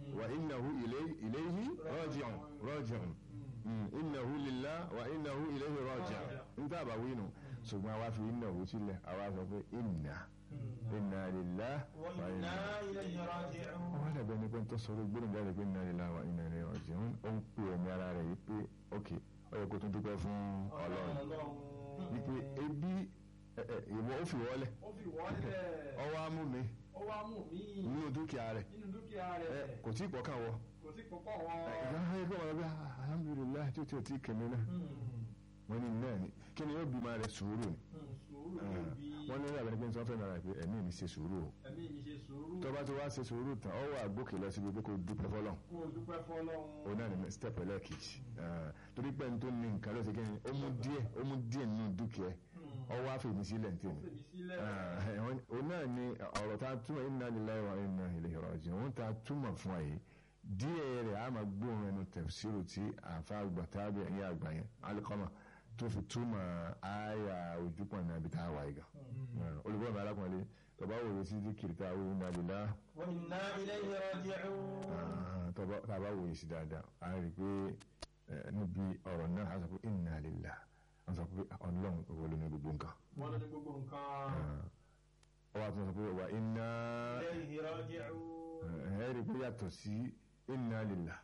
[SPEAKER 7] wa innahu ilayhi raji'un raji'un innahu lillah wa innahu ilayhi raji'un níta bá wí nù ṣùgbọ́n àwa fi innahu sílẹ̀ àwa sọ pé inna inna lillah wa inna
[SPEAKER 8] ilayhi raji'un.
[SPEAKER 7] wọ́n dàbẹ̀ ní pé tó sọ̀rọ̀ gbóná jáde pé inna lillahi wa inna ilayhi raji'un ó ń pè ẹ̀mí ara rẹ̀ yìí pé ok ó yẹ kó tún dúpẹ́ fún ọlọ́run wípé ebi ìwọ ó fi wọlé
[SPEAKER 8] ó fi wọlé
[SPEAKER 7] ọwọ́ á mú mi
[SPEAKER 8] ó wá mú mi
[SPEAKER 7] nínú dúkìá rẹ̀
[SPEAKER 8] nínú dúkìá rẹ̀
[SPEAKER 7] kò tí ì pọ̀ kàn wọ.
[SPEAKER 8] kò sí pọ̀pọ̀ wọn.
[SPEAKER 7] ìgbà wọn yẹ kí wọn bá alhamdulilayi tí o ti o ti kẹmí náà wọn ní náà ni kí ni yóò bí ma rẹ sùúrù ni
[SPEAKER 8] sùúrù ló bí
[SPEAKER 7] wọn ní ìyàbẹ̀ni pé n sọ fẹ́ nara pé ẹ̀mí mi ṣe sùúrù o
[SPEAKER 8] ẹ̀mí mi ṣe sùúrù
[SPEAKER 7] tọ́ba tí wàá ṣe sùúrù tán ọ wà gòkè lọ síbi pé kò dúpẹ́ fọlọ́
[SPEAKER 8] kó o dúpẹ́ fọlọ́run.
[SPEAKER 7] o náà ní step ẹlẹ́ẹ̀kejì torí pé n tó ní nǹkan ló ṣe kí ni ó mú díẹ̀ ó mú díẹ̀ nínú dúkìá ọ wá fèmí sílẹ̀ ní tèmi
[SPEAKER 8] fèmí sílẹ̀.
[SPEAKER 7] o náà ní ọ̀rọ̀ tá a túmọ̀ inna lillahi wa inna ilayhi raji'un òun tá a túmọ̀ fún wa yìí díẹ̀ rẹ̀ a máa gbóhùn ẹnu tafsiru tí àfa àgbà tábìlì ẹ̀yìn àgbà yẹn Alqama tó fi túmọ̀ àyà ojúpọ̀ náà bí tá a wà yìí gan olùkọ́ mi alákùnrin tọba wòye sí díkìrì tá a wòye inna lillahi
[SPEAKER 8] wa inna ilayhi raji'un.
[SPEAKER 7] tọba wòye sí dáadáa a rí i pé níbi ọ̀rọ̀ náà a sọ pé inna lillahi a sọ pé ọlọ́run òwò ló ní gbogbo nǹkan
[SPEAKER 8] wọ́n lọ ní gbogbo nǹkan.
[SPEAKER 7] ọwọ́ àti sọ pé wà inna
[SPEAKER 8] ilayhi raji'un.
[SPEAKER 7] ẹ rí i pé yàtọ̀ sí inna lillahi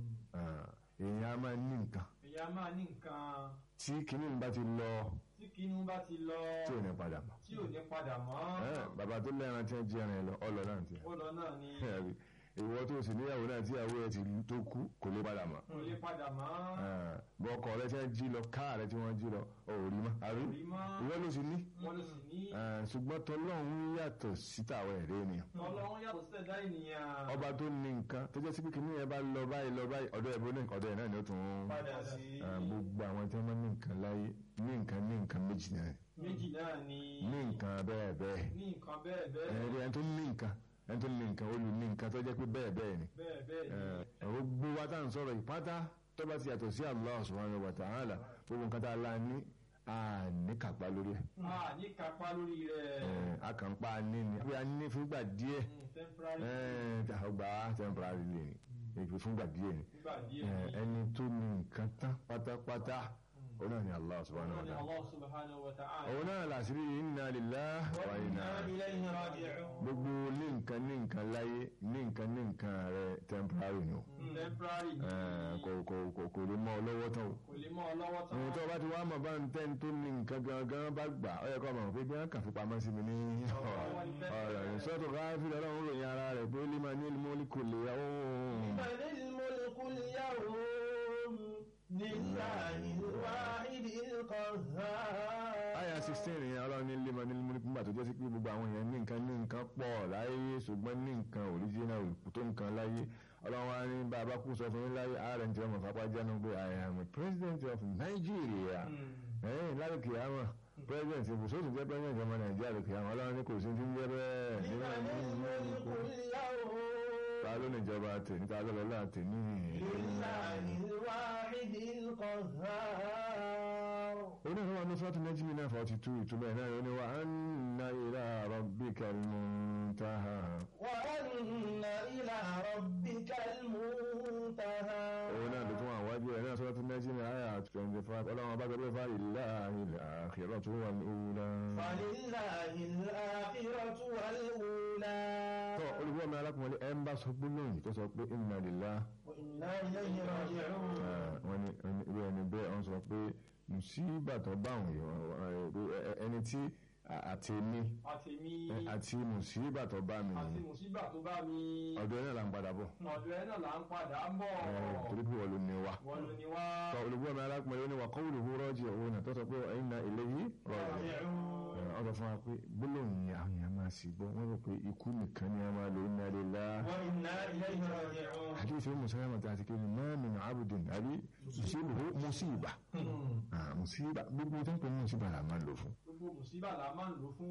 [SPEAKER 7] èèyàn á máa ní nǹkan
[SPEAKER 8] ìyá máa ní nǹkan
[SPEAKER 7] tí kìíní bá ti lọ
[SPEAKER 8] tí kinú bá ti lọ
[SPEAKER 7] tí ò ní padà mọ́
[SPEAKER 8] tí ò ní padà mọ́.
[SPEAKER 7] bàbá tó lẹ́ran tí wọ́n jí ẹran ẹ lọ ọlọ náà ti
[SPEAKER 8] ó lọ náà ni
[SPEAKER 7] ìwọ tó sì níyàwó náà tí ìyàwó ẹ ti tó kú kò lè padà mọ́
[SPEAKER 8] kò lè padà mọ́.
[SPEAKER 7] bọ́kọ rẹ tí wọ́n jí lọ káà rẹ tí wọ́n jí lọ ò rí mọ́ àbí
[SPEAKER 8] rí mọ́.
[SPEAKER 7] ìwọ ló sì ní
[SPEAKER 8] wọ́n ló sì ní.
[SPEAKER 7] ṣùgbọ́n tọlọ́run yàtọ̀ síta àwọn ẹ̀rẹ́ ènìyàn
[SPEAKER 8] ọlọ́run yàtọ̀ sí ẹ̀dá ènìyàn.
[SPEAKER 7] ọba tó ní nǹkan tó jẹ́ sí pé kìnìún yẹn bá lọ báyìí lọ báyìí ọ̀dọ̀ ẹ̀ bó ní ọ̀dọ̀ ẹ̀ náà ni ó tún
[SPEAKER 8] padà sí.
[SPEAKER 7] gbogbo àwọn tí wọ́n máa ń ní nǹkan láyé ní nǹkan ní nǹkan méjì náà
[SPEAKER 8] méjì náà ni.
[SPEAKER 7] ní nǹkan bẹ́ẹ̀ bẹ́ẹ̀
[SPEAKER 8] ní nǹkan bẹ́ẹ̀ bẹ́ẹ̀.
[SPEAKER 7] ẹ̀rí ẹni tó ní nǹkan ẹni tó ní nǹkan ó lù ní nǹkan tó jẹ́ pé bẹ́ẹ̀ bẹ́ẹ̀ ni
[SPEAKER 8] bẹ́ẹ̀ bẹ́ẹ̀ ni.
[SPEAKER 7] ẹ̀rọ gbó wa tá à ń sọ̀rọ̀ ìpátá tó bá ti yàtọ̀ sí Allah subhanahu wa ta'ala gbogbo nǹkan tá a la ní a ní kápá lórí ẹ̀
[SPEAKER 8] a ní kápá lórí rẹ̀.
[SPEAKER 7] a kàn pa ní ni bí a ní fúngbà díẹ̀
[SPEAKER 8] temporary.
[SPEAKER 7] ọgbà temporary lè ní èpè fúngbà díẹ̀ ni
[SPEAKER 8] nígbà díẹ̀
[SPEAKER 7] Eh,
[SPEAKER 8] ni.
[SPEAKER 7] ẹni tó ní nǹkan tán pátápátá òun náà ni Allah subhanahu wa
[SPEAKER 8] Ọlọ́run ni
[SPEAKER 7] ta'ala
[SPEAKER 8] Allah subhanahu wa ta'ala.
[SPEAKER 7] òun náà làṣírí inna lillahi wa
[SPEAKER 8] wa
[SPEAKER 7] inna
[SPEAKER 8] inna ilayhi raji'un.
[SPEAKER 7] gbogbo ní nǹkan ní nǹkan láyé ní nǹkan ní nǹkan rẹ temporary ni o
[SPEAKER 8] temporary ni.
[SPEAKER 7] Eh, kò kò kò kò lè mọ ọ lọ́wọ́ tán o
[SPEAKER 8] kò lè mọ́ ọ lọ́wọ́ tán.
[SPEAKER 7] ohun tó bá ti wá mọ̀ bá ń tẹ́ ń tó ní nǹkan gangan bá gbà ọ yẹ kó mọ̀ pé bí wọ́n kàn fi pamọ́ sí mi ní ọ̀rọ̀ rẹ̀ sọ́tò káfí lọ́wọ́ ròyìn ara rẹ̀ pé lè máa ní ìlú kò lè yàwó
[SPEAKER 8] بل الملك اليوم لله الواحد القهار
[SPEAKER 7] àyà sixteen yẹn ọlọ́run ní lèmọ̀ ní ìlú nígbà tó jẹ́ sí pé gbogbo àwọn èèyàn ní nǹkan ní nǹkan pọ̀ láyé ṣùgbọ́n ní nǹkan original tó nǹkan láyé ọlọ́run wa ní bàbá kú sọ fún yín láyé ààrẹ tí ọmọ fapá jẹ́nu pé I am a president of Nigeria ẹ̀yìn láyé kìámà president ìbùsọ̀tún jẹ́ president ọmọ Nàìjíríà lè kìámà ọlọ́run ní kò sí ti ń jẹ́ bẹ́ẹ̀
[SPEAKER 8] لمن الملك اليوم
[SPEAKER 7] ta ló ní ìjọba tèmi ta ló lọ́la tèmi
[SPEAKER 8] لله الواحد القهار
[SPEAKER 7] onífẹ́ wa ní sọ́ọ̀tún nẹ́jìmí náà forty two ìtumọ̀ ẹ̀ náà ni wa anna ila rabbikal muntaha
[SPEAKER 8] وأن إلى ربك المنتهى
[SPEAKER 7] òun náà ló tún wà wájú ẹ̀ náà sọ́ọ̀tún nẹ́jìmí àyà twenty five ọlọ́run bá gbé fáyì láàyè al-akhiratu wal-ula.
[SPEAKER 8] فلله الآخرة والأولى
[SPEAKER 7] tọ́ olùkọ́ mi alákùnrin ẹ̀ ń bá sọ gbólóhùn tó sọ pé inna lillahi
[SPEAKER 8] وإنا إليه راجعون
[SPEAKER 7] wọ́n ní irú ẹni bẹ́ẹ̀ wọ́n sọ pé mùsíbà tó bá àwọn èèyàn ẹni tí àtẹ̀mí
[SPEAKER 8] àtèmi
[SPEAKER 7] àti mùsíbà tó bá mi
[SPEAKER 8] àti mùsíbà tó bá mi
[SPEAKER 7] ọ̀dọ̀ ẹ̀ náà là ń padà bọ̀
[SPEAKER 8] ọ̀dọ̀ ẹ náà là ń padà ń bọ̀
[SPEAKER 7] torí pé wọ́n ló ní wa.
[SPEAKER 8] wọ́n ló ní wá
[SPEAKER 7] tọ́ olùkọ́ mi alákùnrin ó ní wa qawluhu raji'un náà tó sọ pé inna ilayhi raji'un ọ̀dọ̀ fún wa pé gbólóhùn yẹn àwọn èèyàn máa sì gbọ́ wọ́n rò pé ikú nìkan ni a máa lò inna lillahi
[SPEAKER 8] وإنا إليه راجعون
[SPEAKER 7] hadith umu salama ta ti kiri ma min abudin abi yusibuhu musiba ah musiba gbogbo tó ń pè ní musiba la máa ń lò fún
[SPEAKER 8] gbogbo mùsíbà la máa ń lò fún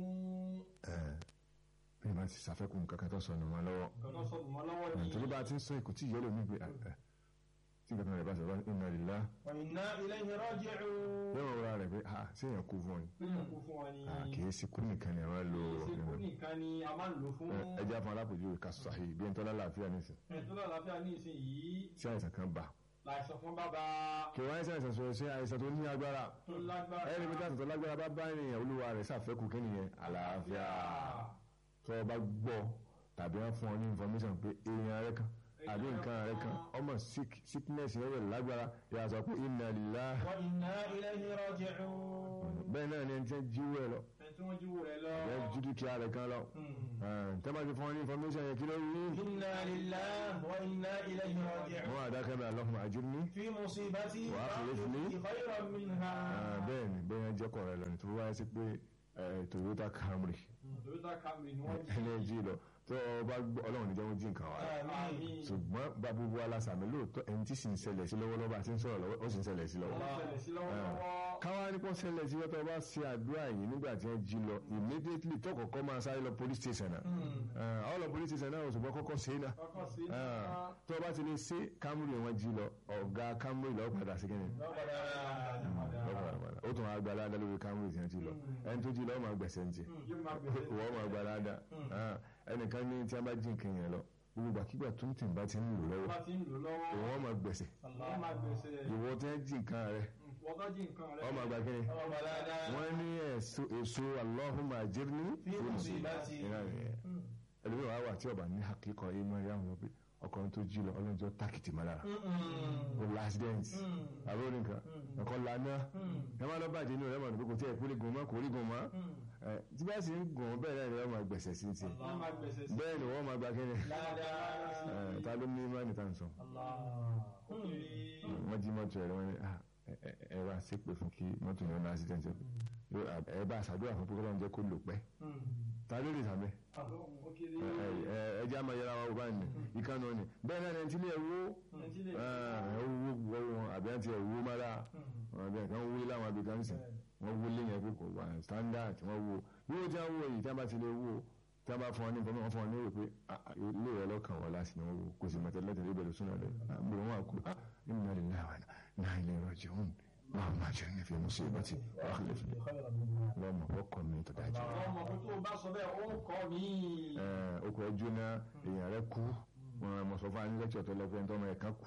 [SPEAKER 7] bí wọ́n ti ṣàfẹ́kùn kankan tó sọnù wọn lọ́wọ́
[SPEAKER 8] ọ̀nà sọ̀rọ̀ mọ́ lọ́wọ́ ni
[SPEAKER 7] torí bá a ti ń sọ èkó tí ìyẹ́lò mi gbé tí nǹkan kan rẹ̀ bá sọ̀rọ̀ inna lillahi
[SPEAKER 8] وإنا إليه راجعون
[SPEAKER 7] yóò wọ́n wọ́n rẹ̀ pé ah séèyàn kú fún ọ ni
[SPEAKER 8] Péyàn kú fún wa ni.
[SPEAKER 7] Ah, kì í sí kú nìkan ni àwọn lo
[SPEAKER 8] Ìsìnkú nìkan ni a máa ń lò fún.
[SPEAKER 7] ẹ ẹja fún alápèjúwe ká sàhí bí ẹni tó lálàáfíà nísìn
[SPEAKER 8] Ẹ̀tọ́ lálàáfíà ní ìsìn yìí.
[SPEAKER 7] tí àìsàn kan bá
[SPEAKER 8] Láìsàn fún bàbá
[SPEAKER 7] kí wọ́n àìsàn àìsàn sọ̀rọ̀ sí àìsàn tó ní agbára
[SPEAKER 8] tó lágbára.
[SPEAKER 7] ẹni bí káàtó tó lágbára bá bá ènìyàn olúwa rẹ̀ ṣàfẹ́kù kí nìyẹn àlàáfíà tó o bá gbọ́ tàbí wọ́n fún ọ ní information pé èèyàn rẹ kan àbí nǹkan rẹ kan ọmọ sick sickness yẹn rẹ̀ lágbára yà sọ pé inna lillahi
[SPEAKER 8] Wa inna ilayhi raji'un.
[SPEAKER 7] bẹ́ẹ̀ náà ni ẹni tí ń jíwó ẹ lọ
[SPEAKER 8] Ẹni tí wọ́n jíwò rẹ̀ lọ.
[SPEAKER 7] ẹ jú dúkìá rẹ kan lọ tẹ́ bá ti fún ọ ní information yẹn kí ló rí
[SPEAKER 8] Inna lillahi wa inna ilayhi raji'un.
[SPEAKER 7] wọn àdákẹ́ bẹ́ẹ̀ Allahumma ajirni
[SPEAKER 8] في مصيبتي
[SPEAKER 7] Wa akhlifni.
[SPEAKER 8] خيرا منها
[SPEAKER 7] bẹ́ẹ̀ ni bẹ́ẹ̀ yẹn jẹ́ kọ̀ọ̀rẹ́ lọ nítorí wáyé sí pé eh, Toyota Camry
[SPEAKER 8] Toyota Camry ni wọ́n
[SPEAKER 7] ẹni ẹ jí lọ tó o bá gbọ́ ọlọ́run níjẹ́ wọ́n jí nǹkan wa
[SPEAKER 8] Àmín.
[SPEAKER 7] ṣùgbọ́n bá gbogbo alásàmì lóòótọ́ ẹni tí sì ń ṣẹlẹ̀ sí lọ́wọ́lọ́wọ́ bá ti ń sọ̀rọ̀ lọ́wọ́ ó sì ń ṣẹlẹ̀ sí lọ́wọ́
[SPEAKER 8] Wọ́n ṣẹlẹ̀ sí lọ́wọ́lọ́wọ́.
[SPEAKER 7] káwá ní kó ṣẹlẹ̀ sí wọ́tọ̀ bá ṣe àdúrà yìí nígbà tí wọ́n jí lọ immediately tó kọ́kọ́ máa sáré lọ police station náà àwọn lọ police station náà ṣùgbọ́n kọ́kọ́ ṣe é náà
[SPEAKER 8] Kọ́kọ́ sí
[SPEAKER 7] Ah, tó o bá ti lè ṣe Camry wọn jí lọ ọ̀gá Camry lọ́ọ́ padà sí kẹ́ni
[SPEAKER 8] lọ́padà
[SPEAKER 7] ó tún wá gba aládá lórí Camry tí wọ́n ti lọ ẹni tó jí lọ́ọ́ máa gbẹ̀sẹ̀ ń jẹ
[SPEAKER 8] yóò máa bẹ̀rẹ̀
[SPEAKER 7] wọ́n máa gba aládá ẹnìkan ní tí wọ́n bá jí nǹkan yẹn lọ gbogbo àkígbà tó ń tì bá ti ń lò lọ́wọ́
[SPEAKER 8] bá ti ń lò lọ́wọ́
[SPEAKER 7] wọ́n máa gbẹ̀sẹ̀
[SPEAKER 8] wọ́n máa gbèsè
[SPEAKER 7] ìwọ tí wọ́n jí nǹkan rẹ
[SPEAKER 8] wọ́n tó jí nǹkan rẹ̀
[SPEAKER 7] wọ́n máa gba kíni
[SPEAKER 8] ọmọ dáadáa
[SPEAKER 7] wọ́n ní èso èso Allahumma ajirni
[SPEAKER 8] Fi musibati.
[SPEAKER 7] ìlà nìyẹn ẹlòmíràn wà wà tí ọba ní akíkọ ìmọ̀ ẹ̀yà wọn pé ọkùnrin tó jí lọ ọlọ́jọ́ tákìtì máa lára o last dance àbúrò nìkan ọkọ lana ẹ máa lọ bàjẹ́ inú rẹ mọ̀ nípa kò tí ẹ̀ kú lè gùn mọ́ kò rí gùn mọ́ ẹ tí bá sì ń gùn bẹ́ẹ̀ náà ni wọ́n máa gbẹ̀sẹ̀ sí ti
[SPEAKER 8] wọ́n máa gbèsè sí
[SPEAKER 7] bẹ́ẹ̀ ni wọ́n máa gba kíni
[SPEAKER 8] dáadáa
[SPEAKER 7] ẹ ta ló ní ìmọ̀ níta ń sọ
[SPEAKER 8] ó kiri
[SPEAKER 7] wọ́n jí mọ́tò ẹ̀rọ wọn ni ah, ẹ- ẹ- ẹ wá ṣépè fún kí mọ́tò yẹn ní accident yóò ẹ bá ṣàdúrà fún pé kọ́lọ́n jẹ́ kó lò pẹ́ ta ló lè sàmẹ́
[SPEAKER 8] ó kiri
[SPEAKER 7] ẹ jẹ́ àmọ́ yẹra wa wò báyìí ni ìkànnì òní bẹ́ẹ̀ náà ni ẹni tí ilé ẹ̀ wó ẹ̀ wó wọ́ wọn àbí àti ẹ̀ wó mára wọn àbí àti wọn wó láwọn abìkan sìn wọn wó léyìn ẹgbẹ́ kò wà standard wọn wó wíwó tí wọn wó yìí tí wọn bá ti lè wó tí wọn bá fún ọ ní nǹkan wọn fún ọ ní ìwé pé ah, ah, ilé rẹ lọ́kàn wọn láti ní wọn wó kò sì mọ̀tẹ́lẹ́tẹ̀lẹ́ ìbẹ̀rẹ̀ súnà rẹ àbúrò wọn àkú ah inna lillahi wa inna ilayhi raji'un اللهم اجرني في مصيبتي واخلف لي اللهم وقع من تداجي
[SPEAKER 8] àwọn ọmọ pé tó o bá sọ bẹ́ẹ̀ ó kọ́ mi
[SPEAKER 7] okò ẹjọ́ náà èèyàn rẹ kú wọn mọ̀ sọ fún anilẹ́tì tó lọ pé ẹni tó ọmọ rẹ̀ kan kú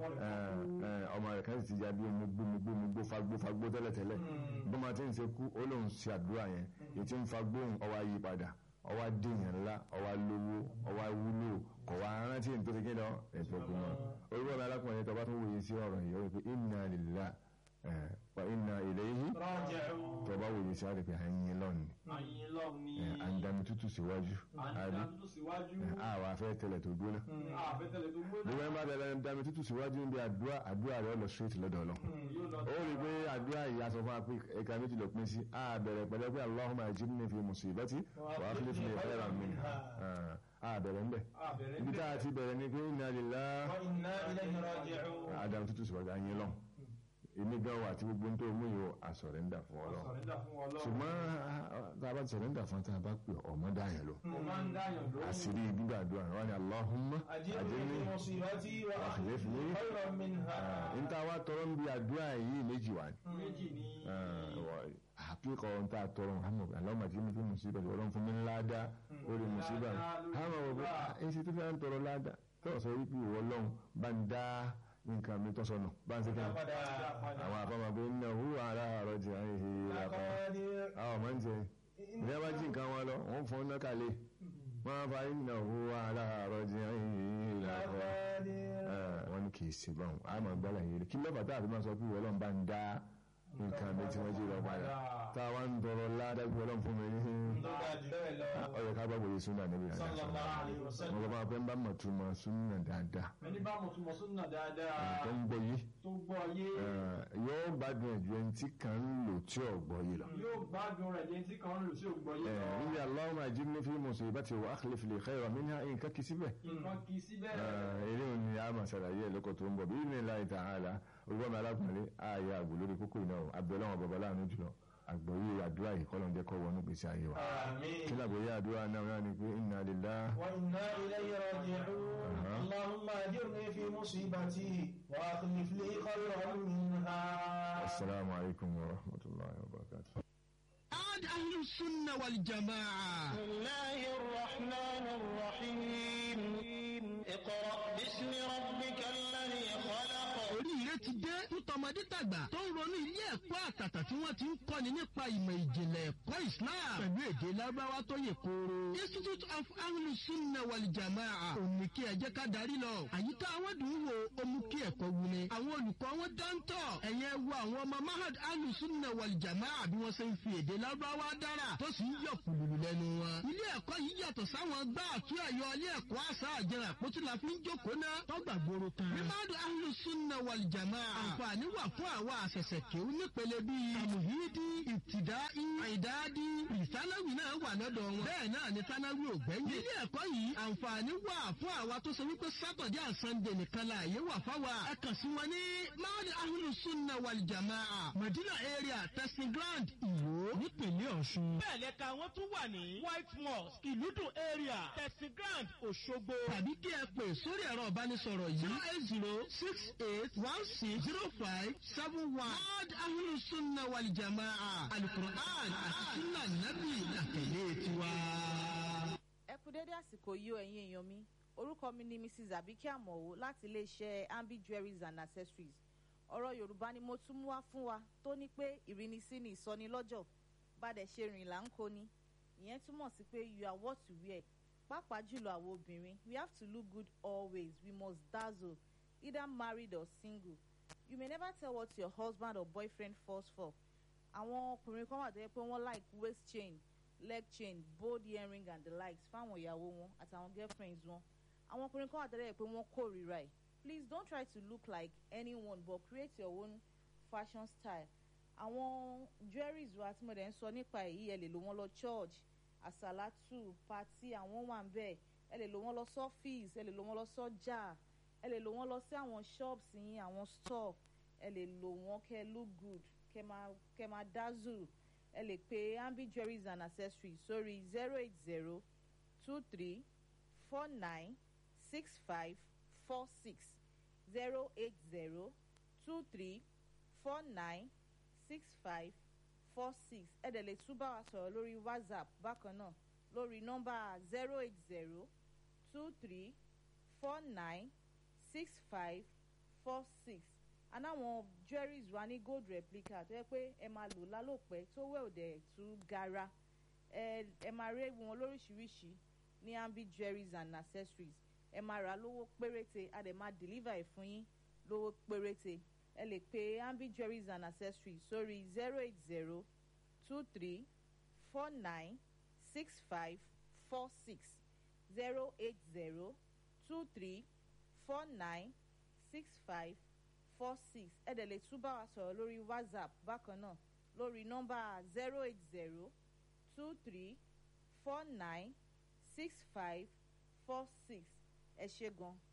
[SPEAKER 7] ọmọ rẹ̀ kan sì ti ya bí omi gbó omi gbó omi gbó fagbó fagbó tẹ́lẹ̀tẹ́lẹ̀ bó máa ti ń ṣe kú ó lóun ṣe àdúrà yẹn èyí tí ń fagbó òun ọwọ́ ayé padà ọwọ́ adéyàn ńlá ọwọ́ lówó ọwọ́ wúlò kọ̀ wá rántí ní tó ti kéde ètò òkú náà orúkọ mi alákùnrin tó bá tún wòye sí ọ̀rọ̀ yìí ó rí pé inna lillahi eh, wa inna ilayhi
[SPEAKER 8] rọ́jẹ̀ù
[SPEAKER 7] tó bá wòye sí àrèpé àyìn lọ́nù
[SPEAKER 8] àyìn lọ́ọ̀ ni
[SPEAKER 7] àǹdàmì tútù síwájú àbí
[SPEAKER 8] àdàtú síwájú
[SPEAKER 7] àwọn afẹ́ tẹ̀lẹ̀ tó gbóná
[SPEAKER 8] àfẹ́tẹ̀lẹ̀ tó gbóná
[SPEAKER 7] gbogbo ẹ̀ bá tẹ̀lẹ̀ àǹdàmì tútù síwájú níbi àdúrà àdúrà rẹ̀ lọ straight lọ́dọ̀ lọ.
[SPEAKER 8] yóò lọ
[SPEAKER 7] ó rí i pé àdúrà yìí aṣọ fún wa pé ẹ̀ka méjì ló pín sí a bẹ̀rẹ̀ pẹ̀lẹ́ pé Allahumma ajirni fi musibati wa akhlif li khayran minha a bẹ̀rẹ̀ ńbẹ̀
[SPEAKER 8] àbẹ̀rẹ̀
[SPEAKER 7] ibi tá a ti bẹ̀rẹ̀ ni pé inna lillahi
[SPEAKER 8] wa inna ilayhi raji'un
[SPEAKER 7] àdàmì tútù síwájú àyìn lọ èmi gan wà tí gbogbo ń tó mú yìí ó àsọ̀rẹ́ńdà fún Ọlọ́run
[SPEAKER 8] sọ̀rẹ́dà fún Ọlọ́run
[SPEAKER 7] ṣùgbọ́n tá a bá sọ̀rẹ́ńdà fún tá a bá pè ọmọ dáyà lọ
[SPEAKER 8] ó máa ń dáyàn lóhùn
[SPEAKER 7] àṣírí gbígbàdúrà wọn ni Allahumma
[SPEAKER 8] ajirni
[SPEAKER 7] ajirni
[SPEAKER 8] fi musibati wa akhlif li khayran minha
[SPEAKER 7] níta wá tọrọ ń bi àdúrà yìí méjì wá ní.
[SPEAKER 8] méjì ni
[SPEAKER 7] àpíkọ̀ ohun tá a tọrọ Muhammad alọ́mọ tí mo fi musiba tí ọlọ́run fún mi ńlá dá orí musiba hàmà wọ pé ẹni tí tó fẹ́ ń tọrọ ládá tó sọ wípé ìwọ lọ́hùn bá ń dá nǹkan mi tó sọnù bá ń sẹ́kẹ̀
[SPEAKER 8] padà
[SPEAKER 7] àwọn àfọmọ́ pé nínú hu ara àrọ̀ jẹ́ àìhè ìlàkọ́ àwọn ọmọ ń jẹ ìdí abá jí nǹkan wọn lọ wọ́n fọ́n náà kàlẹ́ wọ́n á fa nínú hu ara àrọ̀ jẹ́ àìhè ìlàkọ́ wọ́n ní kì í ṣe báwọn a máa gbálà yìí kí lọ́fà tá a fi máa sọ pé ìwọ lọ́n bá ń dá nǹkan mi tí wọ́n jí lọ padà tá a wá ń tọrọ ládàgbé ọlọ́run fún mi ní
[SPEAKER 8] tó dájú bẹ́ẹ̀ lọ
[SPEAKER 7] ọyọ ká gbàgbọ́ yìí súnà níbi àdá sọ
[SPEAKER 8] sallallahu alaihi wasallam
[SPEAKER 7] wọn bá pẹ́ ń bá mọ̀ tó mọ̀ súnà dáadáa
[SPEAKER 8] ẹni bá mọ̀ túnmọ̀ súnà dáadáa
[SPEAKER 7] tó ń gbọ́ yìí
[SPEAKER 8] tó gbọ́ yé
[SPEAKER 7] yóò gbádùn ẹ̀jú ẹni tí kàn ń lò tí ò gbọ́ yìí lọ.
[SPEAKER 8] yóò gbádùn rẹ̀ yẹn tí kan ń lò sí ògbọ́ yé lọ
[SPEAKER 7] níbi Allahumma ajirni fi musibati wa akhlif li khayran minha nǹkan kì í síbẹ̀.
[SPEAKER 8] nǹkan kì í síbẹ̀
[SPEAKER 7] eré òní a máa ṣàlàyé ẹ̀ lóko tó ń bọ̀ bí ní láì ta'ala olùkọ́ mi alákùnrin ààyè àgbò lórí kókó iná o abẹ́lẹ́ wọn bàbá láàánú jùlọ àgbọ̀yé àdúrà yìí kọ́lọ̀ ń jẹ́ kọ́ wọnú gbèsè ayé wa.
[SPEAKER 8] àmín
[SPEAKER 7] kí làgbọ̀yé àdúrà náà náà ni pé inna lillahi
[SPEAKER 8] وإنا إليه راجعون اللهم أجرني في مصيبتي وأخلف لي خيرا منها
[SPEAKER 7] assalamu alaikum wa rahmatullahi wa barakatuh.
[SPEAKER 9] ahlu sunna wal jamaa.
[SPEAKER 8] بسم الله الرحمن الرحيم اقرأ باسم ربك الذي خلق
[SPEAKER 9] oríire ti dé fún tọmọdé tàgbà tó ń ronú ilé ẹ̀kọ́ àtàtà tí wọ́n ti ń kọ́ni nípa ìmọ̀ ìjìnlẹ̀ ẹ̀kọ́ islam pẹ̀lú èdè lábáwá tó yè kooro. institute of ahlu sunna wal jamaa òní kí ẹ jẹ́ ká darí lọ. àyíká àwọn dùn ún wo ó mú kí ẹ̀kọ́ wuni. àwọn olùkọ́ wọn dáńtọ̀ ẹ̀yẹ wo àwọn ọmọ mahad ahlu sunna wal jamaa bí wọ́n ṣe ń fi èdè lábáwá dára tó sì ń yọ kùlùlù lẹ́nu wọn. ilé ẹ̀kọ́ yìí yàtọ̀ sáwọn gbá àtú ẹ̀yọ ilé ẹ̀kọ́ àṣà àjẹrà àpótí la fi ń jókòó náà tọ́gbà gbòòrò kan. mímádùn ahlu sunna wal jamaa àǹfààní wà fún àwa àṣẹ̀ṣẹ̀ kéwú nípele bíi àmùhídí ìtìdáì àìdáàdí ìsánáwì náà wà lọ́dọ̀ wọn. bẹ́ẹ̀ náà ni sánáwì ò gbẹ́yìn. nílé ẹ̀kọ́ yìí àǹfààní wà fún àwa tó ṣe wípé sátọ̀dé àsàndè nìkan la àyè wà fáwa. ẹ kàn sí wọn ní máàlì ahlu sunna wal jamaa madina area testing ground ìwó nípìnlẹ̀ ọ̀ṣun.
[SPEAKER 10] bẹ́ẹ̀ lẹ́ka wọ́n tún wà ní white mosque ìlúdùn area testing ground òṣogbo.
[SPEAKER 9] tàbí kí ẹ pè sórí ẹ̀rọ ìbánisọ̀rọ̀ yìí zero eight zero six eight one six zero five seven one. Mad Ahlu Sunna wal Jamaa Alukur'an àti Sunna Nabi àtẹ̀lé tiwa.
[SPEAKER 11] ẹ kú dédé àsìkò yìí o ẹ̀yin èèyàn mi orúkọ mi ni mrs abike amowo láti iléeṣẹ́ ambi jewelries and accessories ọ̀rọ̀ yorùbá ni mo tún mú wá fún wa tó ní pé ìrínisí ni ìsọnilọ́jọ̀ bàdẹ̀ ṣe rìn là ń kó ni ìyẹn túmọ̀ sí pé you are what you wear pàápàá jùlọ àwọn obìnrin we have to look good always we must dazzle either married or single you may never tell what your husband or boyfriend falls for àwọn ọkùnrin kan wà tó yẹ pé wọ́n like waist chain leg chain bold earring and the likes fáwọn ìyàwó wọn àtàwọn girlfriends wọn àwọn ọkùnrin kan wà tó yẹ pé wọ́n kórìíra ẹ̀ please don't try to look like anyone but create your own fashion style àwọn jewelries wa tí mo dẹ̀ ń sọ nípa èyí ẹ lè lò wọ́n lọ church àsàlátù pati àwọn wà ń bẹ̀ ẹ lè lò wọ́n lọ sọ́fíìsì ẹ lè lò wọ́n lọ sọ́jà ẹ lè lò wọ́n lọ sí àwọn shops yín àwọn store ẹ lè lò wọ́n kẹ́ look good kẹ́ máa kẹ́ máa dazzle ẹ lè pe ambi jewelries and accessories sórí zero eight zero two three four nine six five four six zero eight zero two three four nine six five four six ẹ dẹ̀ lè tún bá wa sọ̀rọ̀ lórí whatsapp bákan náà lórí nọ́mbà zero eight zero two three four nine six five four six anáwọn jewelries wa ní gold replica tó yẹ pé ẹ máa lò lálòpẹ́ tó wẹ̀ òdẹ̀ tún gara ẹ ẹ máa rí wọn lóríṣiríṣi ní ambi jewelries and accessories ẹ máa rà lówó péréte a dẹ̀ máa deliver ẹ̀ fún yín lówó péréte ẹ lè pe ambi jewelries and accessories sórí zero eight zero two three four nine six five four six zero eight zero two three four nine six five four six ẹ dẹ̀ lè tún bá wa sọ̀rọ̀ lórí whatsapp bákan náà lórí nọ́mbà zero eight zero two three four nine six five four six ẹ ṣe gan.